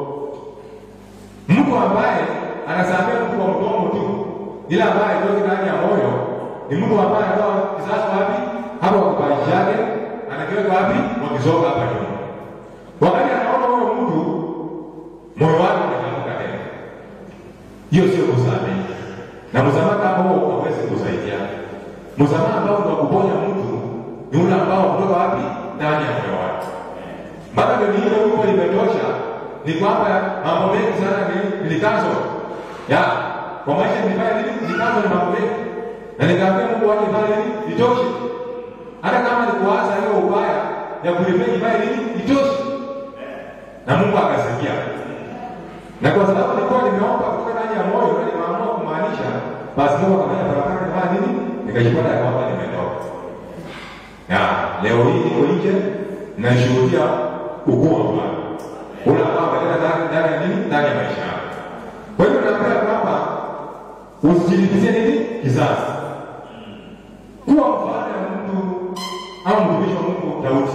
B: Mtu ambaye anasamea mtu kwa mdomo tu, ila ambaye haitoki ndani ya moyo, ni mtu ambaye anatoa kisasi wapi? Hapo kwa kipaji chake, anakiweka wapi? Kwa kisoko hapa nyuma. Wakati anaona huyo mtu, moyo wake unachafuka tena. Hiyo sio kusamehe. Na msamaha kama huo hauwezi kusaidia. Msamaha ambao ni wa kuponya mtu ni ule ambao kutoka wapi? Ndani ya moyo wake. Mpaka ndio hilo huko limetosha, ni kwamba mambo mengi sana nilikazo ya kwa maisha nilifanya nini? Nilikazo ni mambo mengi, na nikaambia Mungu wake fanya nini? Itoshe. Hata kama nikuwaza hiyo ubaya ya kulifanya fanya nini? Itoshe. Na Mungu akasikia, na kwa sababu nilikuwa nimeomba kutoka ndani ya moyo na nimeamua kumaanisha, basi Mungu akafanya baraka nifanya nini? Nikajipata ya kwamba nimetoka ya leo hii niko nje nashuhudia ukuu wa Bwana ule ambao ameleta ndani ndani ya nini ndani ya maisha yako. Kwa hivyo naambia kwamba usijilipizie nini kizazi, kuwa mfano ya mtu au mtumishi wa Mungu Daudi.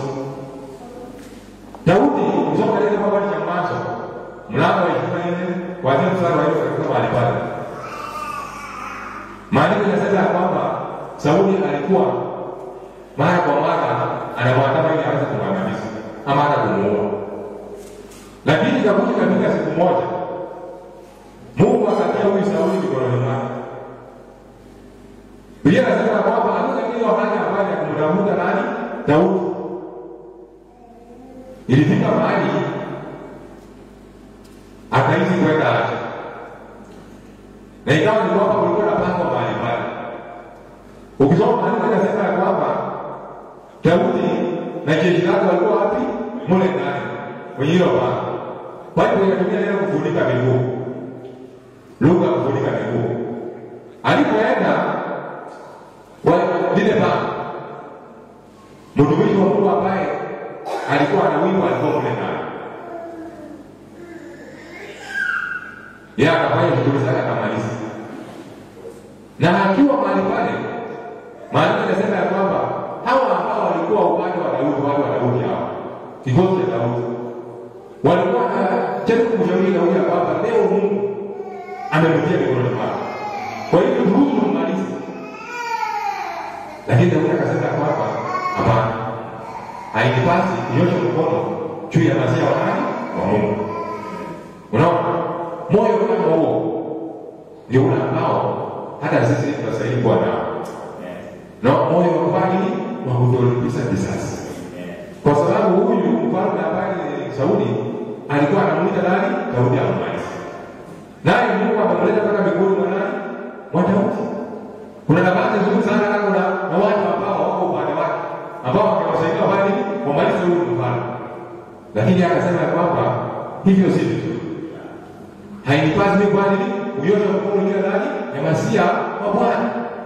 B: Daudi kusoma katika kitabu cha Mwanzo mlango wa ishirini na nne kuanzia mstari wa nne katika mahali pale, maandiko yanasema ya kwamba Sauli alikuwa mara kwa mara anamwandama ili aweze kumwangamiza ama hata kumuua, lakini ikakuja katika siku moja Mungu akatia huyu Sauli mikononi mwake. Biblia inasema kwamba hata hiyo hali ambayo ya kumtafuta nani Daudi ilifika mahali akaizi kwenda acha, na ikawa ni kwamba kulikuwa na pango mahali pale. Ukisoma maandiko inasema ya kwamba Daudi na jeshi lake walikuwa wapi? Mule ndani kwenye hilo pango. Bible inatumia neno kufunika miguu, lugha ya kufunika miguu. Alipoenda kwa lile baa, mtumishi wa Mungu ambaye alikuwa anawindwa alikuwa mle ndani, yeye akafanya shughuli zake akamaliza, na akiwa mahali pale, maandiko yanasema ya kwamba hawa ambao walikuwa upande wa Daudi, watu wa Daudi hawa, kikosi cha Daudi, walikuwa wanajaribu kumshauri Daudi ya kwamba leo Mungu amemtia mikononi mwako, kwa hivyo ruhusu ummalize. Lakini Daudi akasema ya kwamba hapana, hainipasi kunyosha mkono juu ya masia wa nani? Wa Mungu. Unaona, moyo kama huo ndio ule ambao hata sisi tunastahili kuwa nao na moyo wa kufanya nini? Wa kutolipiza kisasi, kwa sababu huyu mfalme ambaye ni Sauli alikuwa anamuita nani? Daudi ammalize, naye Mungu akamleta mpaka miguuni mwa nani? Mwa Daudi. Kuna nafasi nzuri sana na kuna na watu ambao wako upande wake ambao wangewasaidia wafanye nini? Wamalize huyu mfalme, lakini akasema ya kwamba hivyo si vizuri, hainipasi mimi kwa nini kunyosha mkono juu ya nani? Ya masia wa Bwana.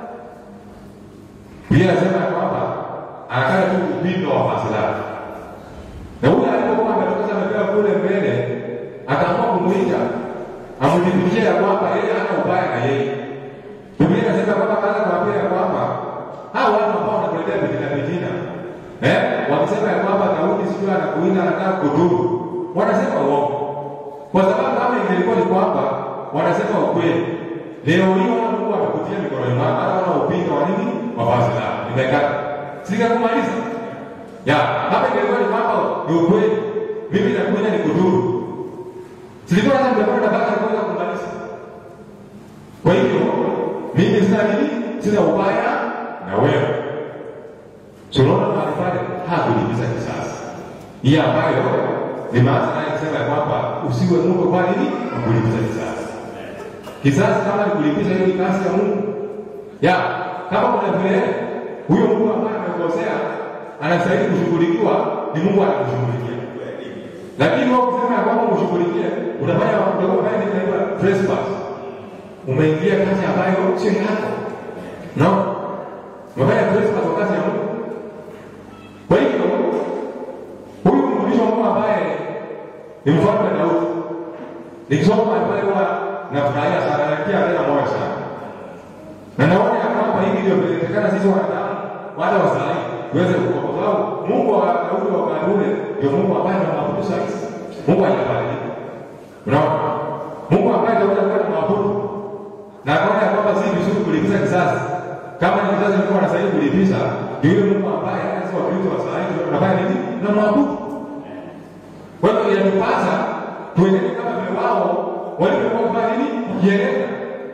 B: Biblia inasema ya kwamba anataka tu upinde wa vazi lake, na huyu alipokuwa ametoka amepewa kule mbele, akaamua kumwita amdhibitishe ya kwamba yeye hana ubaya na yeye. Biblia inasema kwamba kaanza kuambia ya kwamba hao watu ambao wanakuletea vitina vitina, eh, wakisema ya kwamba Daudi sijui anakuinda anataka kudhuru, wanasema uongo, kwa sababu kama ingelikuwa ni kwamba wanasema ukweli, leo hii wana Mungu amekutia mikononi mwako, hata wana upinga wa nini wa vazi lako nimekata, singekumaliza ya hapa. Ingelikuwa ni kwamba ni ukweli, mimi nakuja ni kudhuru, silikuwa hata nimekuwa na baka kuweza kumaliza. Kwa hivyo mimi sina nini, sina ubaya na wewe. Tunaona mahali pale hakulipiza kisasi, hii ambayo limeanza naye kusema ya kwamba usiwe Mungu kwa nini kulipiza kisasi. Kisasi kama ni kulipiza, hiyo ni kazi ya Mungu ya kama kuna vile huyo Mungu ambaye amekosea anastahili kushughulikiwa, ni Mungu anakushughulikia. Lakini wewe ukisema ya kwamba umshughulikie, unafanya unafanya nini? Inaitwa trespass. Umeingia kazi ambayo sio yako, no, umefanya trespass kwa kazi ya Mungu. Kwa hivyo huyu mtumishi wa Mungu ambaye ni mfalme Daudi, nikisoma pale huwa nafurahia sana, nakia tena moyo sana na naona ya kwamba hivi ndio vinawezekana sisi wanadamu wale wa saa hii tuweze kukua, kwa sababu Mungu wa Daudi wa wakati ule ndio Mungu ambaye tunamwabudu saa hizi. Mungu hajabadilika, unaona, Mungu ambaye Daudi alikuwa anamwabudu na akaona ya kwamba si vizuri kulipiza kisasi. Kama ni kisasi Mungu anastahili kulipiza, ndio yule Mungu ambaye sisi Wakristo wa saa hii tunafanya nini? Tunamwabudu. Kwa hiyo inatupasa tuendelee kama vile wao walivyokuwa kufanya nini? Kujieleza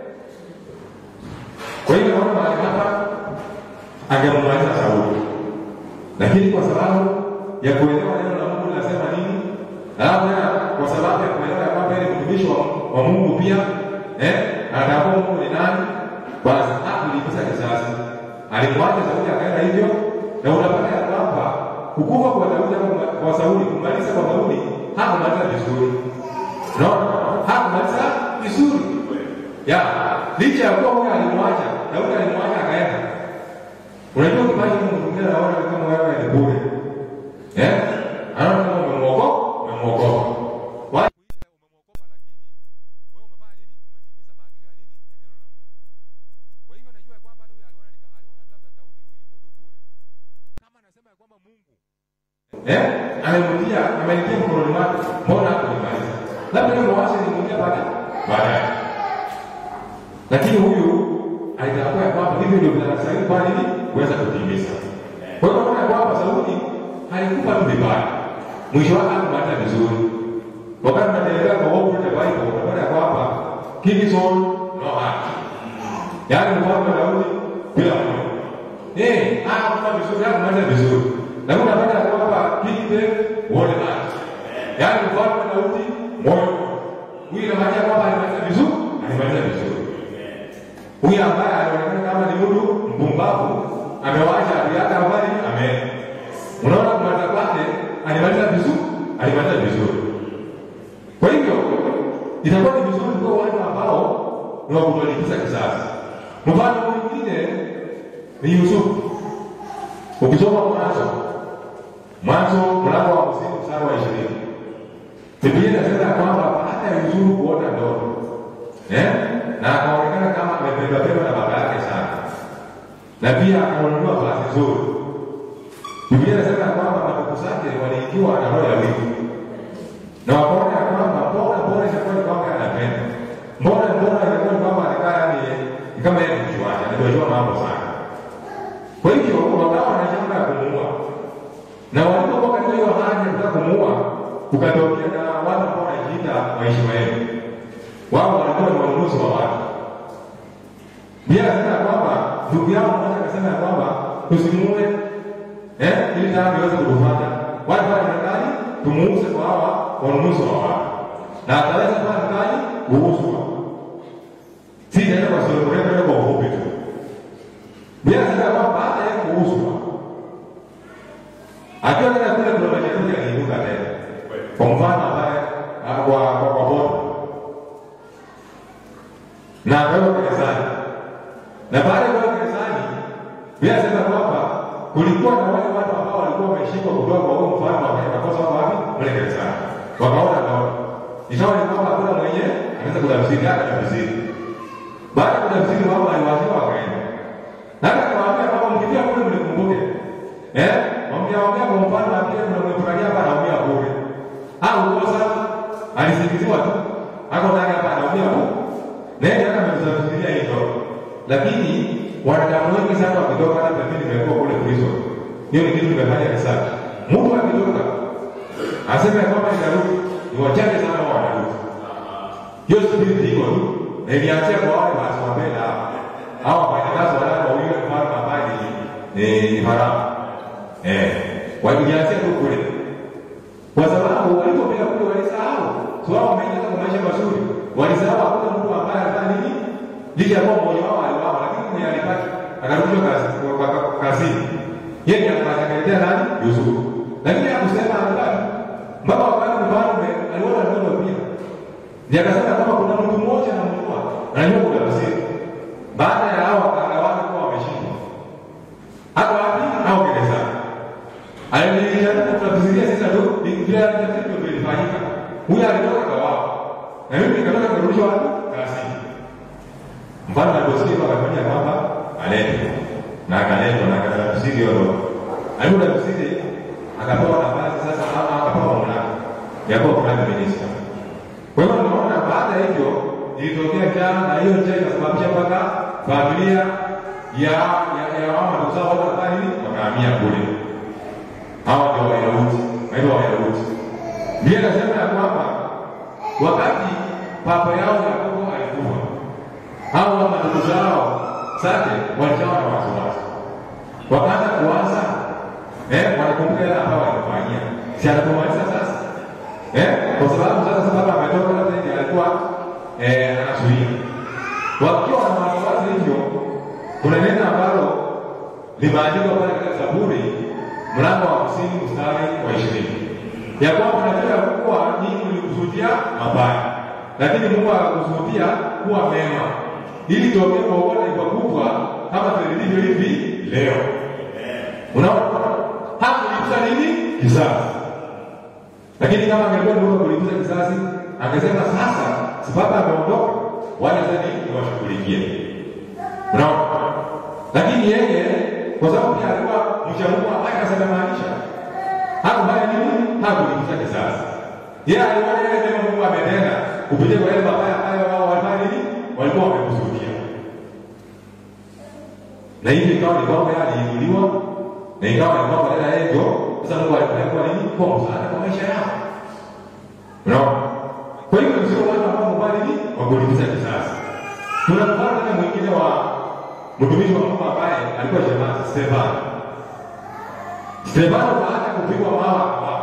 B: kwa hiyo naona mahali hapa angemaliza Sauli, lakini kwa sababu ya kuelewa neno la Mungu linasema nini, alafu tena kwa sababu ya kuelewa ya kwamba ni mtumishi wa, wa Mungu pia eh, anatambua Mungu ni nani, basi hakulipiza kisasi, alimwacha Sauli akaenda hivyo, na unapata ya kwamba kukufa kwa Daudi au kwa Sauli, kumaliza kwa Daudi hakumaliza vizuri, unaona, hakumaliza vizuri ya licha ya kuwa huyo alimwacha Daudi alimwacha akaenda. Unajua kipaji Mungu mwingine anaona kama wewe ni bure. Eh? Anaona kama umemwokoa, umemwokoa. Wala
C: Kuita umemwokopa lakini wewe umefanya nini? Umetimiza maagizo ya nini? Ya neno la Mungu. Kwa hivyo najua ya kwamba hata huyo aliona nika- aliona tu labda Daudi huyu ni mtu bure. Kama anasema ya kwamba Mungu
B: eh? Amemtia, amenitia mkononi mwake. Mbona hakunimaliza? Labda leo mawazo nilimwambia baadaye. Baadaye. Lakini huyu alitambua ya kwamba hivyo ndio vinastahili kwa nini kuweza kutimiza. Kwa hiyo unaona kwamba Sauli alikufa tu vibaya, mwisho wake hakumaliza vizuri. Wakati tunaendelea kwa Hope the Bible, unapata kwamba King Saul no heart, yaani mfalme Daudi bila moyo. Eh, hakufa vizuri, hakumaliza vizuri, lakini unapata kwamba King David wole heart, yaani mfalme Daudi moyo. Huyu inamaanisha kwamba alimaliza vizuri, alimaliza vizuri huyu ambaye anaonekana kama ni mtu mpumbavu amewacha aliaga habari amen. Unaona kumaliza kwake alimaliza vizuri, alimaliza vizuri. Kwa itakuwa ni vizuri kwa watu ambao ni wa kutolipiza kisasi. Mfano mwingine ni Yusufu. Ukisoma Mwanzo, Mwanzo mlango wa hamsini mstari wa ishirini Biblia inasema ya kwamba baada ya Yusufu kuona ndoto eh, na akaonekana kama amebebabeba na baba yake sana, na pia akaonunua vazi nzuri. Biblia inasema ya kwamba ndugu zake waliingiwa na roho ya wivu na wakaona ya kwamba mbona mbona itakuwa ni kwamba anapenda mbona mbona itakuwa ni kwamba anakaa yani ni kama yeye mjuaji anajua mambo sana. Kwa hivyo wakawa wanajanga ya kumuua, na walipokuwa katika hiyo hali ya kutaka kumuua, kukatokea na watu ambao wanajiita Waishmaeli. Wao walikuwa ni wanunuzi wa watu. Biblia inasema ya kwamba ndugu yao mmoja akasema ya kwamba tusimuue eh, ili tayari iweze kutufanya wale pale ndani tumuuze kwa hawa wanunuzi wa watu, na ataweza pale ndani kuuzwa. Si naenda kwa sura mrefu, naenda kwa ufupi tu. Biblia inasema ya kwamba baada ya kuuzwa, akiwa tena kule kuna majeruhi aliinuka tena, kwa mfano ambaye ah, kwa kwa kwa bota na akawekwa gerezani, na baada ya kuwekwa gerezani, Biblia inasema kwamba kulikuwa na wale watu ambao walikuwa wameshikwa kutoka kwa huyo mfalme wakakosa wako wapi? Mle gerezani. Wakaona naona. Ikawa ni kwamba hakuna mwenye anaweza kutafsiri hata tafsiri. Baada ya kutafsiri wao waliwaziwa wakaenda. Na hata kawaambia kwamba mkifia kule mlikumbuke. Eh? Mwambia mwambia kwa mfano akija tunamwefurahia hapa anaumia bure. Au kosa alisingiziwa tu. Hako ndani hapa anaumia bure. Na yeye hata ametafsiria hilo. Lakini wanadamu wengi sana wakitoka hata mimi nimekuwa kule prison. Hiyo ni kitu nimefanya research. Mtu akitoka aseme ya kwamba nitarudi, ni wachache sana wao wanarudi. Hiyo spirit iko tu. Na ilianzia kwa wale basi wapenda hapa. Hao wafanyakazi wale wa yule mfalme ambaye ni ni ni Farao. Eh, walianzia tu kule. Kwa sababu walipofika kule walisahau. So wao wameingia kwa maisha mazuri. Walisahau hakuna mtu ambaye alifanya nini? Licha ya kuwa mmoja wao aliwao, lakini mwenye alipata akarudishwa kazi kwa kwa- kazini. Yeye ndiye akatekelezea nani? Yusufu. Lakini hakusema alibaki. Mpaka wakati mfalme aliona ndoto pia. Ndiye akasema kwamba kuna mtu mmoja anamjua, anajua kuna tafsiri. Baada ya hao wakagawana kuwa wameshindwa. Hapo wapi? Au gerezani. Alijaribu kutafsiria sasa tu vile alitafsiri ndio vilifanyika. Huyu alitoka kwa wao. Na mimi nikatoka kurudishwa wapi? Kazini. Mfalme aliposikia akafanya kwamba aletwe na akaletwa na akatafsiri hiyo ndoto. Alipotafsiri akapewa nafasi sasa, ama akapewa mamlaka ya kuwa prime minister. Kwa hiyo tunaona baada ya hivyo ilitokea njaa, na hiyo njaa ikasababisha mpaka familia ya ya ya mama ndugu zao wote wakafanya nini? Wakahamia kule. Hawa ndio Wayahudi, naitwa Wayahudi. Biblia inasema ya kwamba wakati baba yao Yakobo alikufa hao wa ndugu zao zake walijawa na wasiwasi, wakaanza kuwaza eh, wanakumbuka yale ambayo walimfanyia, si anapomaliza sasa eh, kwa sababu sasa sababu ametoka sasa hivi alikuwa eh, anazuia. Wakiwa na wasiwasi hivyo, kuna neno ambalo limeandikwa pale katika Zaburi mlango wa hamsini mstari wa ishirini ya kwamba najua ya kuwa nyinyi mlikusudia mabaya, lakini Mungu akakusudia kuwa mema, ili tokee kuokoa taifa kubwa kama tulivyo hivi leo. Unaona, hakulipiza nini kisasi, lakini kama angekuwa ni Mungu kulipiza kisasi, angesema sasa, sababu ameondoka, wale sasa ni niwashughulikie. Unaona, lakini yeye kwa sababu pia alikuwa mcha Mungu ambaye akasemaanisha hakufanya nini? Hakulipiza kisasi. Yeye aliona yale mema Mungu ametenda kupitia kwa yale mabaya ambayo wao walifanya nini? Walikuwa wamekusudia. Na hivi ikawa ni kwamba yeye aliinuliwa na ikawa ni kwamba dada yeye ndio sasa Mungu alifanya kwa nini? Kwa msaada kwa maisha yao. Unaona? Kwa hivyo sio watu ambao mbali ni wa kulipiza kisasi. Kuna mfano tena mwingine wa mtumishi wa Mungu ambaye alikuwa shemasi Stefano. Stefano baada ya kupigwa mawe akafa.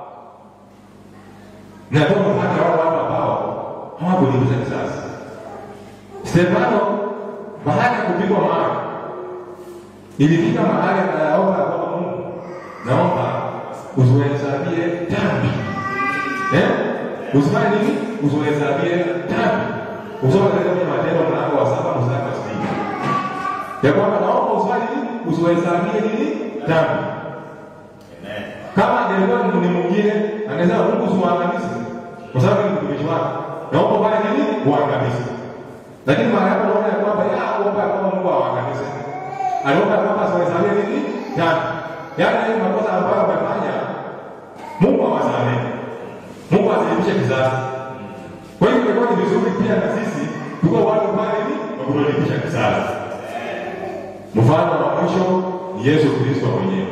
B: Na ndio mpaka wale watu ambao hawakulipiza kisasi. Stefano baada ya kupigwa mawe ilifika mahali akayaomba kwa Mungu, naomba usiwahesabie dhambi eh? usifanye nini? Usiwahesabie dhambi. Usoma katika kwenye Matendo mlango wa saba mstari wa sitini ya kwamba naomba usifanye nini? Usiwahesabie nini? Dhambi. Kama angelikuwa ni mwingine angesema Mungu usiwaangamize, kwa sababu ni mtumishi wake. Naomba ufanye nini? Uangamize. Lakini mara hapo naona ya kwamba ya kuomba ya kwamba Mungu awaangamize. Aliomba ya kwamba asiwahesabie nini? Dhambi. Yaani hiyo makosa ambayo wamefanya Mungu awasamehe. Mungu asilipishe kizazi. Kwa hiyo imekuwa ni vizuri pia na sisi tuko watu pale ni wa kurudisha kizazi. Mfano wa mwisho ni Yesu Kristo mwenyewe.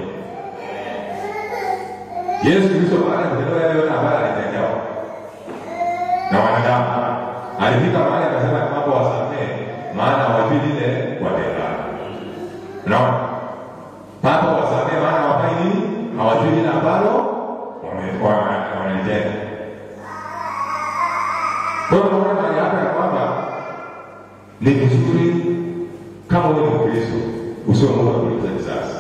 B: Yesu Kristo baada ya kutenda yale yote ambayo alitendewa na wanadamu, alifika mahali akasema kwamba wasamehe, maana hawajui lile watendalo. Unaona, Papa wasamehe, maana hawafanyi nini? Hawajui lile ambalo wame- wana- wanalitenda. Kwa hiyo unaona mahali hapa ya kwamba ni vizuri kama wewe ni Mkristo usiwe Mungu kuliza kisasi.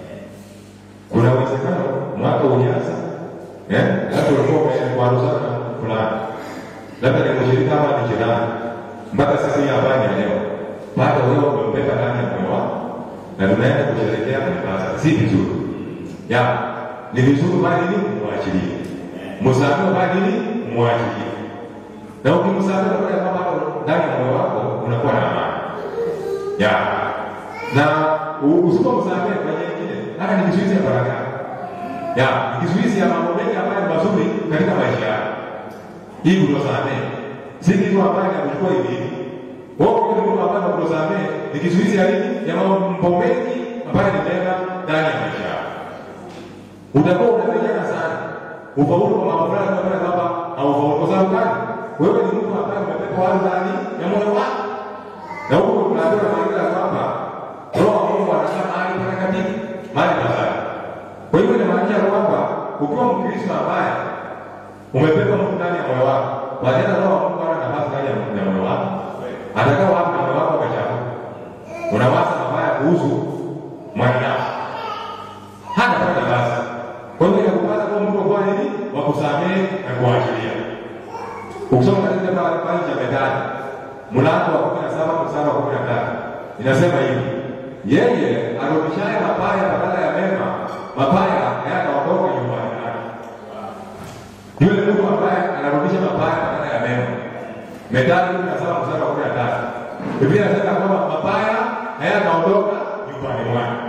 B: Kuna uwezekano mwaka ulianza eh, labda ulikuwa umewaruzana fulani, labda ni mshirika ama ni jirani, mpaka siku hii habari ya leo bado wewe umempenda ndani ya moyo wako na tunaenda kusherehekea mipasa, si vizuri ya ni vizuri bali nini mwachilie, msamehe bali nini mwachilie, na ukimsamehe kwa kwamba bado ndani ya moyo wako unakuwa na amani ya na usipomsamehe kwa nyingine, hata ni kizuizi ya baraka ya ni kizuizi ya mambo mengi ambayo ni mazuri katika maisha yako. Hii kutosamehe si kitu ambayo inakuchukua hivi hivi. Wewe ukiwa ni mtu ambaye kutosamehe ni kizuizi ya nini? Ya mambo mengi ambayo ni mema ndani ya maisha yako. Utakuwa unapigana sana ufaulu kwa mambo fulani unapata kwamba haufaulu. Kwa sababu gani? Wewe ni mtu ambaye umepewa watu ndani ya moyo wako na huko tunaambiwa maandiko ya kwamba roho wa Mungu anakaa mahali patakatifu, mahali pazuri. Kwa hivyo inamaanisha kwamba ukiwa Mkristo ambaye umebeba Mungu ndani ya moyo wako, baadaye roho wa Mungu ana nafasi ndani ya moyo wako, atakaa wapi na moyo wako umechafuka? Unawaza mabaya kuhusu mwanadamu, hana pata basi. Kwa hivyo inakupasa kuwa mtu kwa nini wa kusamehe na kuachilia. Ukisoma katika kitabu cha Methali mlango wa kumi na saba mstari wa kumi na tatu inasema hivi, yeye arudishaye mabaya badala ya mema, mabaya hayataondoka nyumbani mwake. Yule mtu ambaye anarudisha mabaya badala ya mema. Methali kumi na saba mstari wa kumi na tatu Biblia inasema kwamba mabaya hayataondoka nyumbani mwake.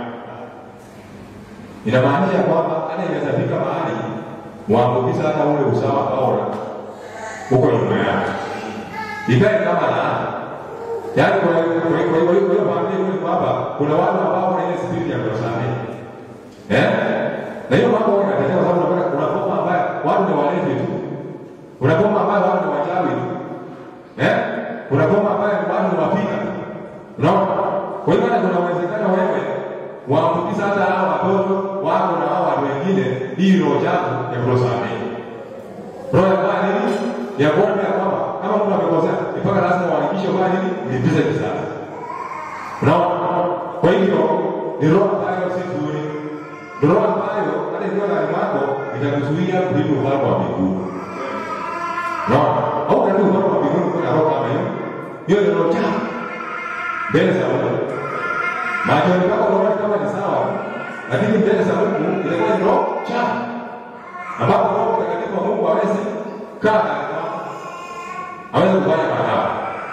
B: Inamaanisha kwamba hata inaweza fika mahali waambukiza hata ule usawa ambao uko nyuma yake ikae kama laana. Yaani kwa hiyo kwa hiyo kwa hiyo kwa hiyo maana hiyo ni kwamba kuna watu ambao wana ile spirit ya kusamehe. Eh? Na hiyo mambo yanatetea kwa sababu unapata kuna pombe ambayo watu ni walevi tu. Kuna pombe ambayo watu ni wachawi tu. Eh? Kuna pombe ambayo watu ni wapika. Unaona? Kwa hiyo hata kuna uwezekano wewe waambukiza hata hao watoto wako na hao watu wengine hii roho yako ya kusamehe. Roho ya bwana nini? Ya kuona ya kwamba kama mtu amekosea mpaka lazima uhakikishe kwa nini ulipize kisasi. Unaona? Kwa hivyo ni roho ambayo si nzuri. Ni roho ambayo hata ikiwa ndani mwako itakuzuia kulipa ufalme wa mbinguni. Unaona? Au karibu ufalme wa mbinguni kuna roho kama hiyo. Hiyo ni roho chafu. Mbele za Mungu. Machoni pako unaona kama ni sawa, lakini mbele za Mungu inakuwa ni roho chafu. Ambapo Roho Mtakatifu wa Mungu hawezi kaa ndani mwako aweze kufanya madhara.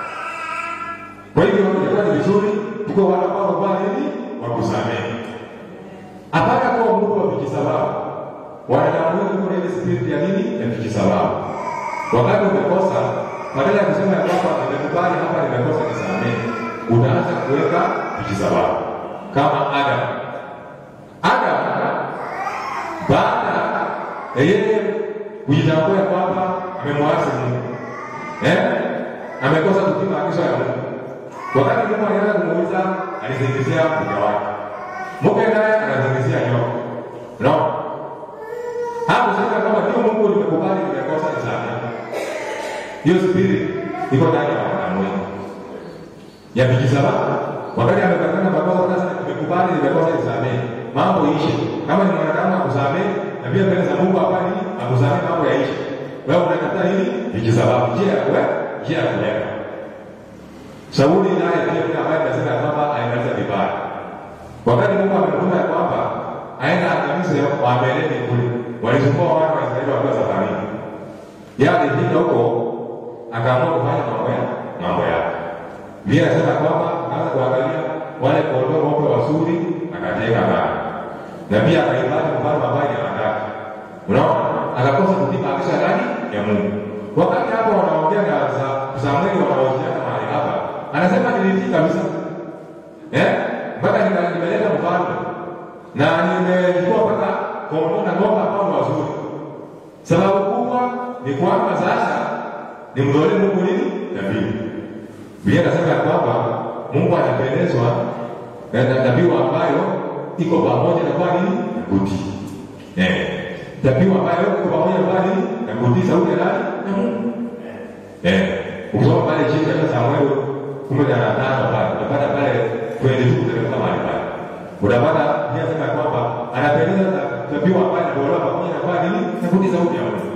B: Kwa hivyo ilikuwa ni vizuri tuko wale ambao kwa nini wakusamehe. Hapana kuwa mtu wa vijisababu. Wanadamu wengi kuna ile spirit ya nini ya vijisababu. Wakati umekosa, badala ya kusema ya kwamba nimekubali hapa nimekosa nisamehe, unaanza kuweka vijisababu kama Adam. Adam baada ya yeye kujitambua kwamba amemwasi Mungu eh, amekosa kutii maagizo ya Mungu. Wakati Mungu alianza kumuuliza, alizingizia mke wake, mke naye anazingizia nyoka. Unaona hapo sasa, kama ndio Mungu nimekubali, nimekosa, nisamehe. Hiyo spirit iko ndani ya wanadamu wengi ya vijisababu. Wakati amepatana makosa, sasa nimekubali, nimekosa, nisamehe, mambo ishe. Kama ni mwanadamu akusamehe, na pia mbele za Mungu hapa ni akusamehe, mambo yaishe. Wewe unakataa nini? Vijisababu, njia ya kuwe, njia ya kuweka. Sauli naye pia kuna ambaye anasema ya kwamba alimaliza vibaya. Wakati Mungu amemtuma ya kwamba aenda angamize Waamaleki kule, walisumbua wana wa Israeli wakiwa safarini. Yeye alifika huko akaamua kufanya mambo ya mambo yake. Biblia inasema kwamba akaanza kuangalia wale kondoo weupe wazuri, akateka mbali, na pia akaibaki mfano ambaye ni watatu. Unaona, akakosa kutii maagizo ya nani? Ya Mungu. Wakati hapo wanaongea na Sa- Samueli, wanaojiana mahali hapa, anasema nilitii kabisa eh, mpaka nika- nimeleta mfalme na nimechukua mpaka kondoo na ng'ombe ambao ni wazuri. Sababu kubwa ni kwamba sasa nimtolee Mungu nini? Dhabihu. Biblia inasema ya kwamba Mungu anapendezwa na na dhabihu ambayo iko pamoja na kwa nini? Na kutii. Eh. Dhabihu ambayo iko pamoja na kwa nini? Na kutii sauti ya nani? Na Mungu. Eh. Ukisoma pale chini katika Samueli kumi na tano pale utapata pale kwenye tu kuteremka mahali pale. Utapata Biblia inasema ya kwamba anapendeza na dhabihu ambayo inatolewa pamoja na kwa nini? Na kutii sauti ya Mungu.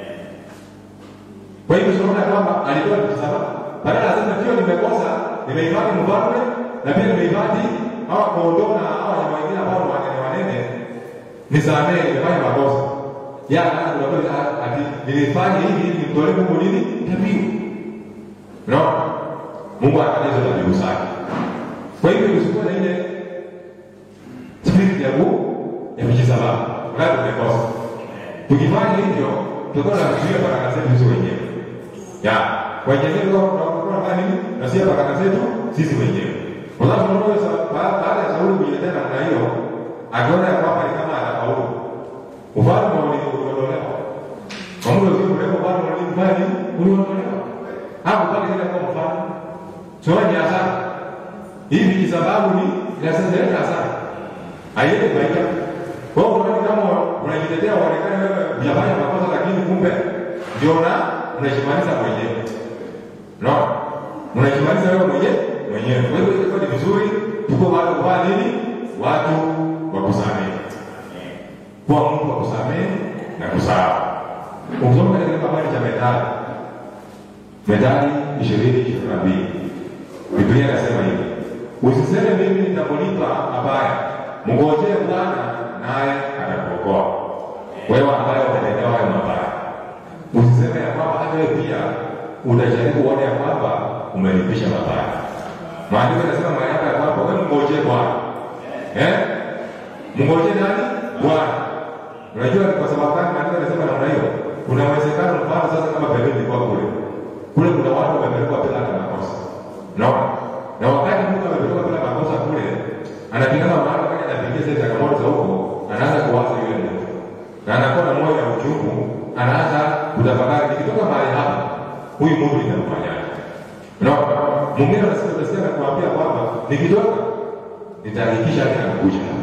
B: Kwa hivyo tunaona kwamba alitoa msalaba. Badala asema ndio nimekosa, nimehifadhi mfalme na pia nimehifadhi hawa kondoo na hawa wanyama wengine ambao ni wanene wanene, nisamehe, nimefanya makosa. Ya anaanza kuambia ati nilifanya hivi ili nimtolee Mungu nini? Dhabihu. Unaona? Mungu anataka hizo dhabihu zake. Kwa hivyo usikuwe na ile spirit ya Mungu ya kujisababu. Wakati tumekosa. Tukifanya hivyo, tutakuwa na kuzuia baraka zetu sisi wenyewe. Ya, kwa njia hiyo tunakuwa na nini? Na sisi baraka zetu sisi wenyewe. Kwa sababu tunaona sa- ba- baada ya Sauli kujiletea namna hiyo, akiona ya kwamba ni kama atafaulu. Ufalme uliondolewa. Kwa muda usio mrefu ufalme ulifanya nini? Uliondolewa. Hapo pale tena kwa mfano. Sio ni hasara. Hivi ni sababu ni inasema hasara. Haiende faida. Kwa hiyo unaona kama unajitetea uonekane wewe hujafanya makosa lakini kumbe ndio na unajimaliza mwenyewe. No. Unajimaliza wewe mwenyewe mwenyewe. Kwa hiyo ilikuwa ni vizuri tuko watu kwa nini? Watu wa kusamehe. Kwa mtu wa kusamehe na kusahau. Ukisoma katika habari cha Methali. Methali 20:22. Biblia inasema hivi. Usiseme mimi nitakulipa mabaya. Mngojee Bwana naye atakuokoa. Wewe ambaye umetendewa hayo mabaya. Usiseme ya kwamba hata wewe pia utajaribu uone ya kwamba umelipisha mabaya. Maandiko yanasema mahali hapa ya kwamba wewe mngojee Bwana. Eh? Mngojee nani? Bwana. Unajua ni kwa sababu gani maandiko yanasema namna hiyo? Kuna uwezekano mfano sasa kama pembeni ilikuwa kule. Kule kuna watu wamepelekwa bila hata makosa. Unaona? Na wakati mtu amepelekwa bila makosa kule, anapigana mahali wakati anapigia zile changamoto za huko, anaanza kuwaza yule mtu. Na anakuwa na moyo wa uchungu, anaanza kutafakari nikitoka mahali hapa, huyu Mungu nitamfanyaje? Unaona? Mwingine anasema utasikia na kuambia kwamba nikitoka nitahakikisha hata nakuja hapa.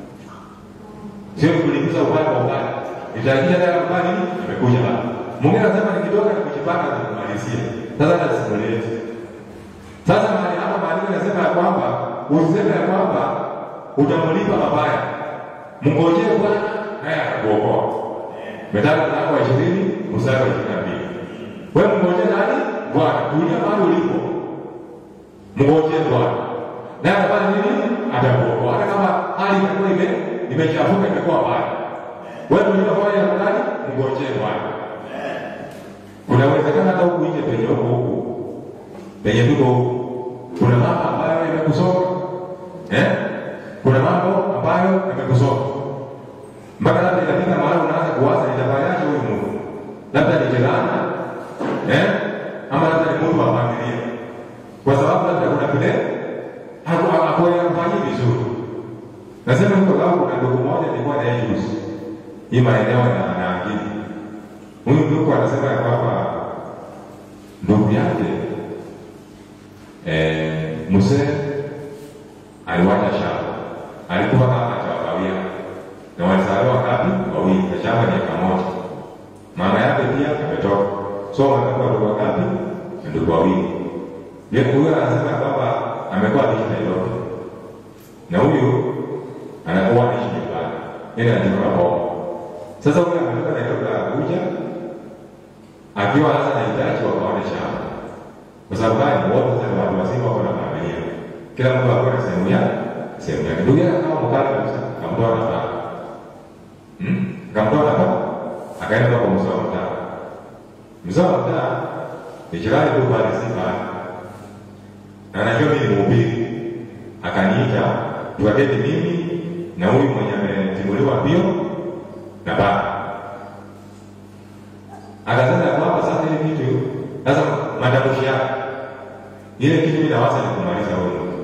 B: Sio kulipiza upande wa upande. Nitahakikisha hata kufanya nini? Nimekuja hapa. Mwingine anasema nikitoka nikujipanga nikumalizie. Sasa nasimulizi. Sasa mahali hapa maandiko yanasema ya kwamba usiseme ya kwamba utamlipa mabaya. Mngojee Bwana naye atakuokoa. Methali mlango wa 20 mstari wa 22. Wewe mngojee nani? Bwana. Tulia mahali ulipo. Mngojee Bwana. Naye atafanya nini? Atakuokoa. Hata kama hali itakuwa ime imechafuka imekuwa mbaya. Wewe unafanya nani? Mngojee Bwana. Kuna uwezekano hata huku nje penye huko huku penye tuko huku kuna mambo ambayo yamekusoma eh? Kuna mambo ambayo yamekusoma mpaka labda itafika mahali unaanza kuwaza nitafanyaje huyu Mungu, labda ni jirani eh? ama labda ni mtu wa familia, kwa sababu labda kuna vile hakufanyi vizuri. Nasema hivyo kwa sababu kuna ndugu mmoja nilikuwa na yeye juzi hii maeneo na naangini huyu ndugu anasema ya kwamba ndugu yake eh, mzee aliwacha shamba, alikuwa kama chawakawia na walizaliwa ngapi? Wawili, na shamba ni eka moja. Mama yake pia ametoka, so wamekuwa ndugu wangapi? Ndugu wawili. Yeye huyo anasema kwamba amekuwa akiishi Nairobi na huyu anakuwa anaishi nyumbani, yeye anatoka Bomo. Sasa huyu ametoka Nairobi akakuja akiwa akiwa sasa anahitaji wakaone shamba. Kwa sababu gani? Wote sasa ni watu wazima, wako na familia, kila mtu ako na sehemu yake, sehemu yake. Ndugu yake kama mkali kabisa, akamtoa nafaka hmm? akamtoa nafaka, akaenda kwa mzee wa mtaa. Mzee wa mtaa ni jirani tu pale, si pale, na anajua mimi ni mhubiri, akaniita tuwaketi mimi na huyu mwenye ametimuliwa mbio na baba akasema ya kwamba sasa ile kitu sasa matamshi yake ile kitu mimi nawaza ni kumaliza huyo mtu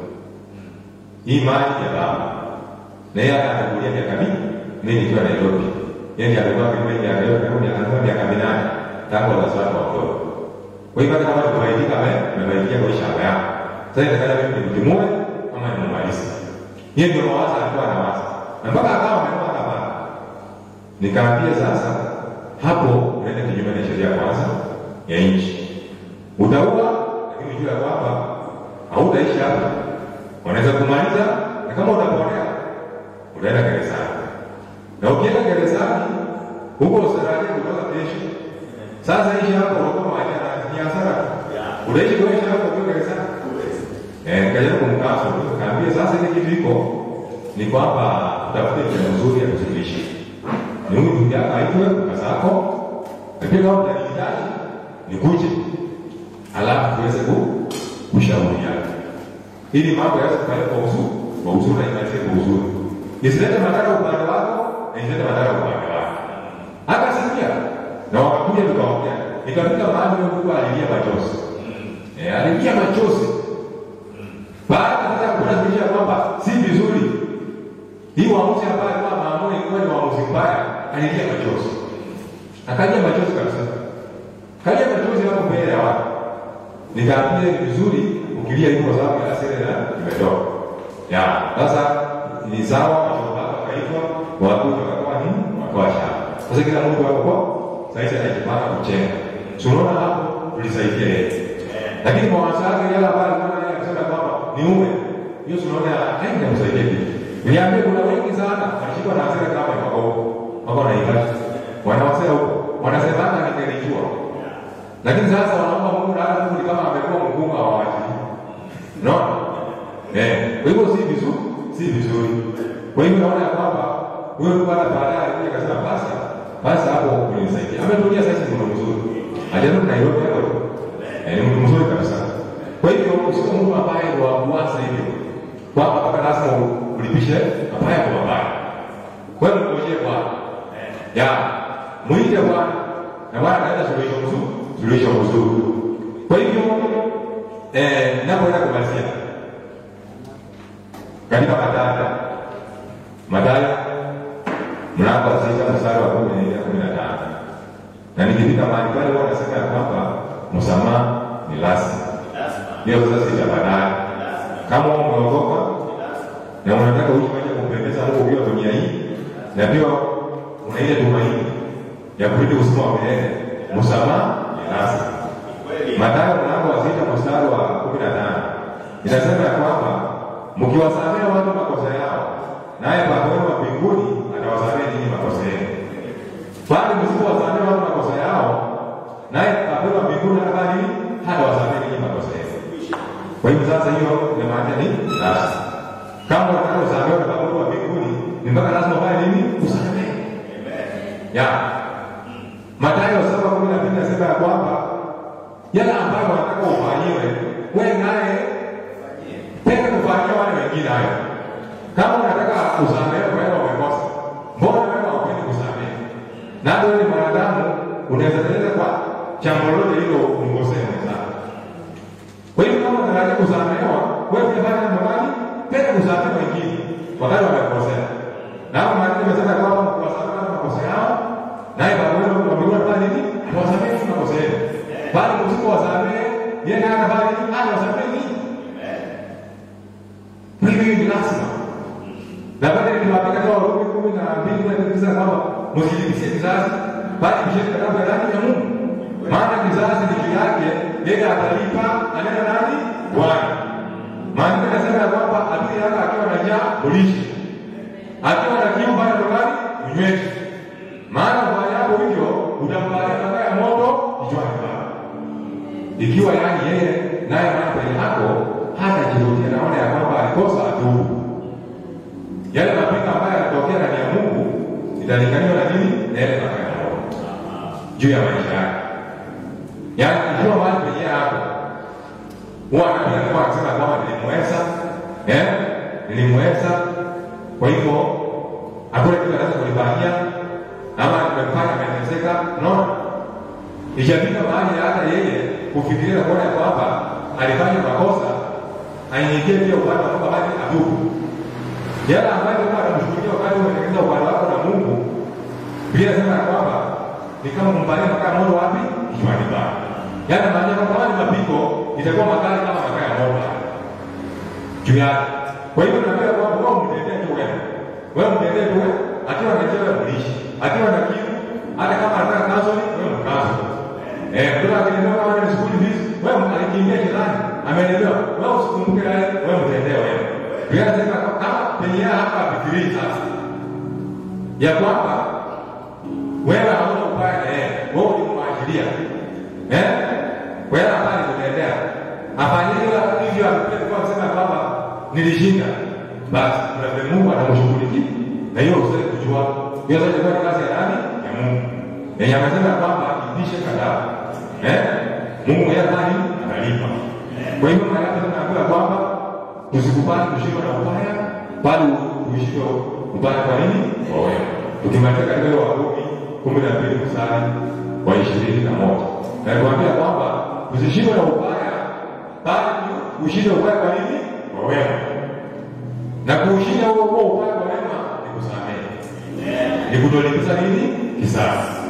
B: hii mali ya baba na yeye akatangulia miaka mingi mimi nikiwa Nairobi yeye ndiye alikuwa kipenzi ya leo karibu miaka miaka minane tangu wazazi wake wadogo kwa hivyo hata kama tumebaidika ame tumebaidikia kwa shamba yako sasa inataka mimi nimtimue ama nimalize yeye ndio mawazo alikuwa anawaza na mpaka akawa ameona hapa nikaambia sasa hapo unaenda kinyume na sheria kwanza ya nchi. Utaua, lakini jua ya kwamba hautaishi hapa, wanaweza kumaliza, na kama utaponea utaenda gerezani, na ukienda gerezani huko usaraje kutoka kesho. Sasa ishi hapo unakuwa maisha na ni hasara tu, utaishi kwa ishi hapo kwa gerezani. Eh, kajaribu kumkaso, kaambia sasa ile kitu iko ni kwamba utafute njia nzuri ya kusuluhisha ni huyu ndugu yako aitwe kaka zako, na pia kama utanihitaji nikuje, alafu tuweze ku- kushauriana ili mambo yaweze kufanyika kwa uzuri, kwa uzuri na imalizie kwa uzuri, isilete madhara upande wako na isilete madhara upande wako. Hata sikia na wakakuja tukaongea, ikafika mahali huyo ndugu alilia machozi, eh, alilia machozi baada ya kuona kuonyesha kwamba si vizuri hii uamuzi ambayo alikuwa maamua ilikuwa ni uamuzi mbaya, alilia machozi, akalia machozi kabisa, kalia machozi hapo mbele ya watu. Nikaambia ni vizuri ukilia hivyo, kwa sababu ya hasira na imetoka ya sasa. Ni sawa, machozi yako akaitwa, wakuja wakakuwa nini, wakawa shamba. Sasa kila mtu wako kwa sasa anajipanga kuchenga, si unaona hapo tulisaidia yeye, lakini mawazo yake yale ambayo alikuwa naye akisema kwamba ni ume hiyo, si unaona haingemsaidia kitu. Niambie kuna wengi sana wanashikwa na hasira kama wako huko. Wako na ibada. Wanawasema huko. Wanasemanga ningelijua. Lakini sasa wanaomba Mungu na hata Mungu ni kama amekuwa mkunga wa watu. No? Eh, kwa hivyo si vizuri, si vizuri. Kwa hivyo naona ya kwamba huyo mtu hata baadaye alikuja akasema basi, basi hapo unisaidia. Ametulia sasa ni mtu mzuri. Ajabu Nairobi hapo. Eh, ni mtu mzuri kabisa. Kwa hivyo sio mtu ambaye ni wa kuanza hivyo. Kwamba mpaka lazima ulipishe mabaya kwa mabaya. Kwa hiyo mngojee Bwana. Ya, mwite Bwana. Na Bwana analeta suluhisho mzuri, suluhisho mzuri. Kwa hivyo eh, napoenda kumalizia katika Mathayo Mathayo mlango wa sita mstari wa kumi na nne kumi na tano na nikifika mahali pale huwa nasema ya kwamba msamaha ni lazima. Hiyo sasa sitabadali kama umeokoka na unataka uishi maisha ya kumpendeza Mungu ukiwa dunia hii, na pia una ile tumaini ya kurudi uzima wa milele, msamaha ni lazima. Mathayo mlango wa sita mstari wa kumi na tano inasema ya kwamba mkiwasamehe watu makosa yao, naye Baba wenu wa mbinguni atawasamehe ninyi makosa yenu. Bali msipowasamehe watu makosa yao, naye Baba wenu wa mbinguni atafanya nini? Hatawasamehe ninyi makosa yenu. Kwa hivyo sasa, hiyo inamaanisha ni lazima kama unataka usamehe na Baba wa mbinguni, ni mpaka lazima ufanye nini? Usamehe. Ya. Mathayo saba kumi na mbili nasema ya kwamba yale ambayo wanataka ufanyiwe, wewe naye penda kufanyia wale wengine hayo. Kama unataka usamehe kwa wale wamekosa, mbona wewe haupendi kusamehe? Na wewe ni mwanadamu, unaweza teleza kwa jambo lolote hilo umkosee mwenzako. Kwa hiyo kama unataka kusamehewa, wewe fanya mambo gani? Penda kusamehe wengine wakati wamekosea. Na hapo maandiko yamesema kwamba kuwasamehe watu makosa yao, naye Baba wenu wa mbinguni anafanya nini? Atawasamehe ninyi makosa yenu. Bali msipowasamehe, yeye naye anafanya nini? Anawasamehe ninyi. Kwa hivyo hii ni lazima. Na baada nikiwapika kwa Warumi kumi na mbili kumi na tisa kwamba msijilipishe kizazi, bali mshiriki kitabu ya ndani ya Mungu. Maana kizazi ni juu yake, yeye atalipa anena nani? Bwana. Maandiko yanasema ya kwamba adui yako akiwa na njaa ulishe, akiwa na kiu bado tokani unyweshi. Maana ufanyapo hivyo utampatia makaa ya moto kichwani pake. ikiwa yani yeye naye mahali penye ako hata jirudia naona ya kwamba alikosa atubu yale mapigo ambayo yanatokea ndani ya Mungu italinganiwa na nini na yale mapigo ya Roho juu ya maisha yake yaani ikiwa mahali penye yako huwa anapiga kwa anasema kwamba nilimweza eh nilimweza kwa hivyo hakuna kitu anaweza kunifanyia ama nimemfanya ameteseka no Ikifika mahali hata yeye kufikiria kuona kwamba alifanya makosa, aingie pia upande wa kwamba bali atubu. Yale ambayo kwa anamshughulikia wakati umetengeneza upande wako na Mungu, Biblia inasema ya kwamba ni kama kumpalia makaa moto wapi? Kichwani pake. Yale maana kwamba kama ni mapigo itakuwa makali kama makaa ya moto juu yake. Kwa hivyo naambia kwamba wewe mtendee tu wewe. Wewe mtendee tu wewe. Akiwa anachelewa mlishi. Akiwa na kitu hata kama anataka counseling wewe mkazo. Eh, mtoto akielewa kama ni school fees, wewe alikimbia jirani, ameelewa. Wewe usikumbuke yale, wewe mtendee wewe. Biblia inasema kama penye hapa fikirii sasa. Ya kwamba wewe hauna ubaya na yeye, wewe ulimwachilia. Eh? Wewe hapana kutendea. Afanyile hivyo alikuwa kusema kwamba nilishinda. Basi kuna vile Mungu anamshughulikia. Na hiyo usitaki kujua. Hiyo sasa ni kazi ya nani? Ya Mungu. Yenye amesema kwamba ipishe kadhaa. Eh? Mungu yeye nani? Analipa. Kwa hivyo maana yake tunaambiwa kwamba usikubali kushindwa na ubaya, bali uishike ubaya kwa nini? Kwa wewe. Tukimaliza katika ile Warumi kumi na mbili mstari wa ishirini na moja na kuambia kwamba usishindwe na ubaya, bali ushinde ubaya kwa nini? Kwa wema. Na kuushinda huo huo ubaya kwa wema ni kusamehe, ni kutolipiza nini? Kisasi.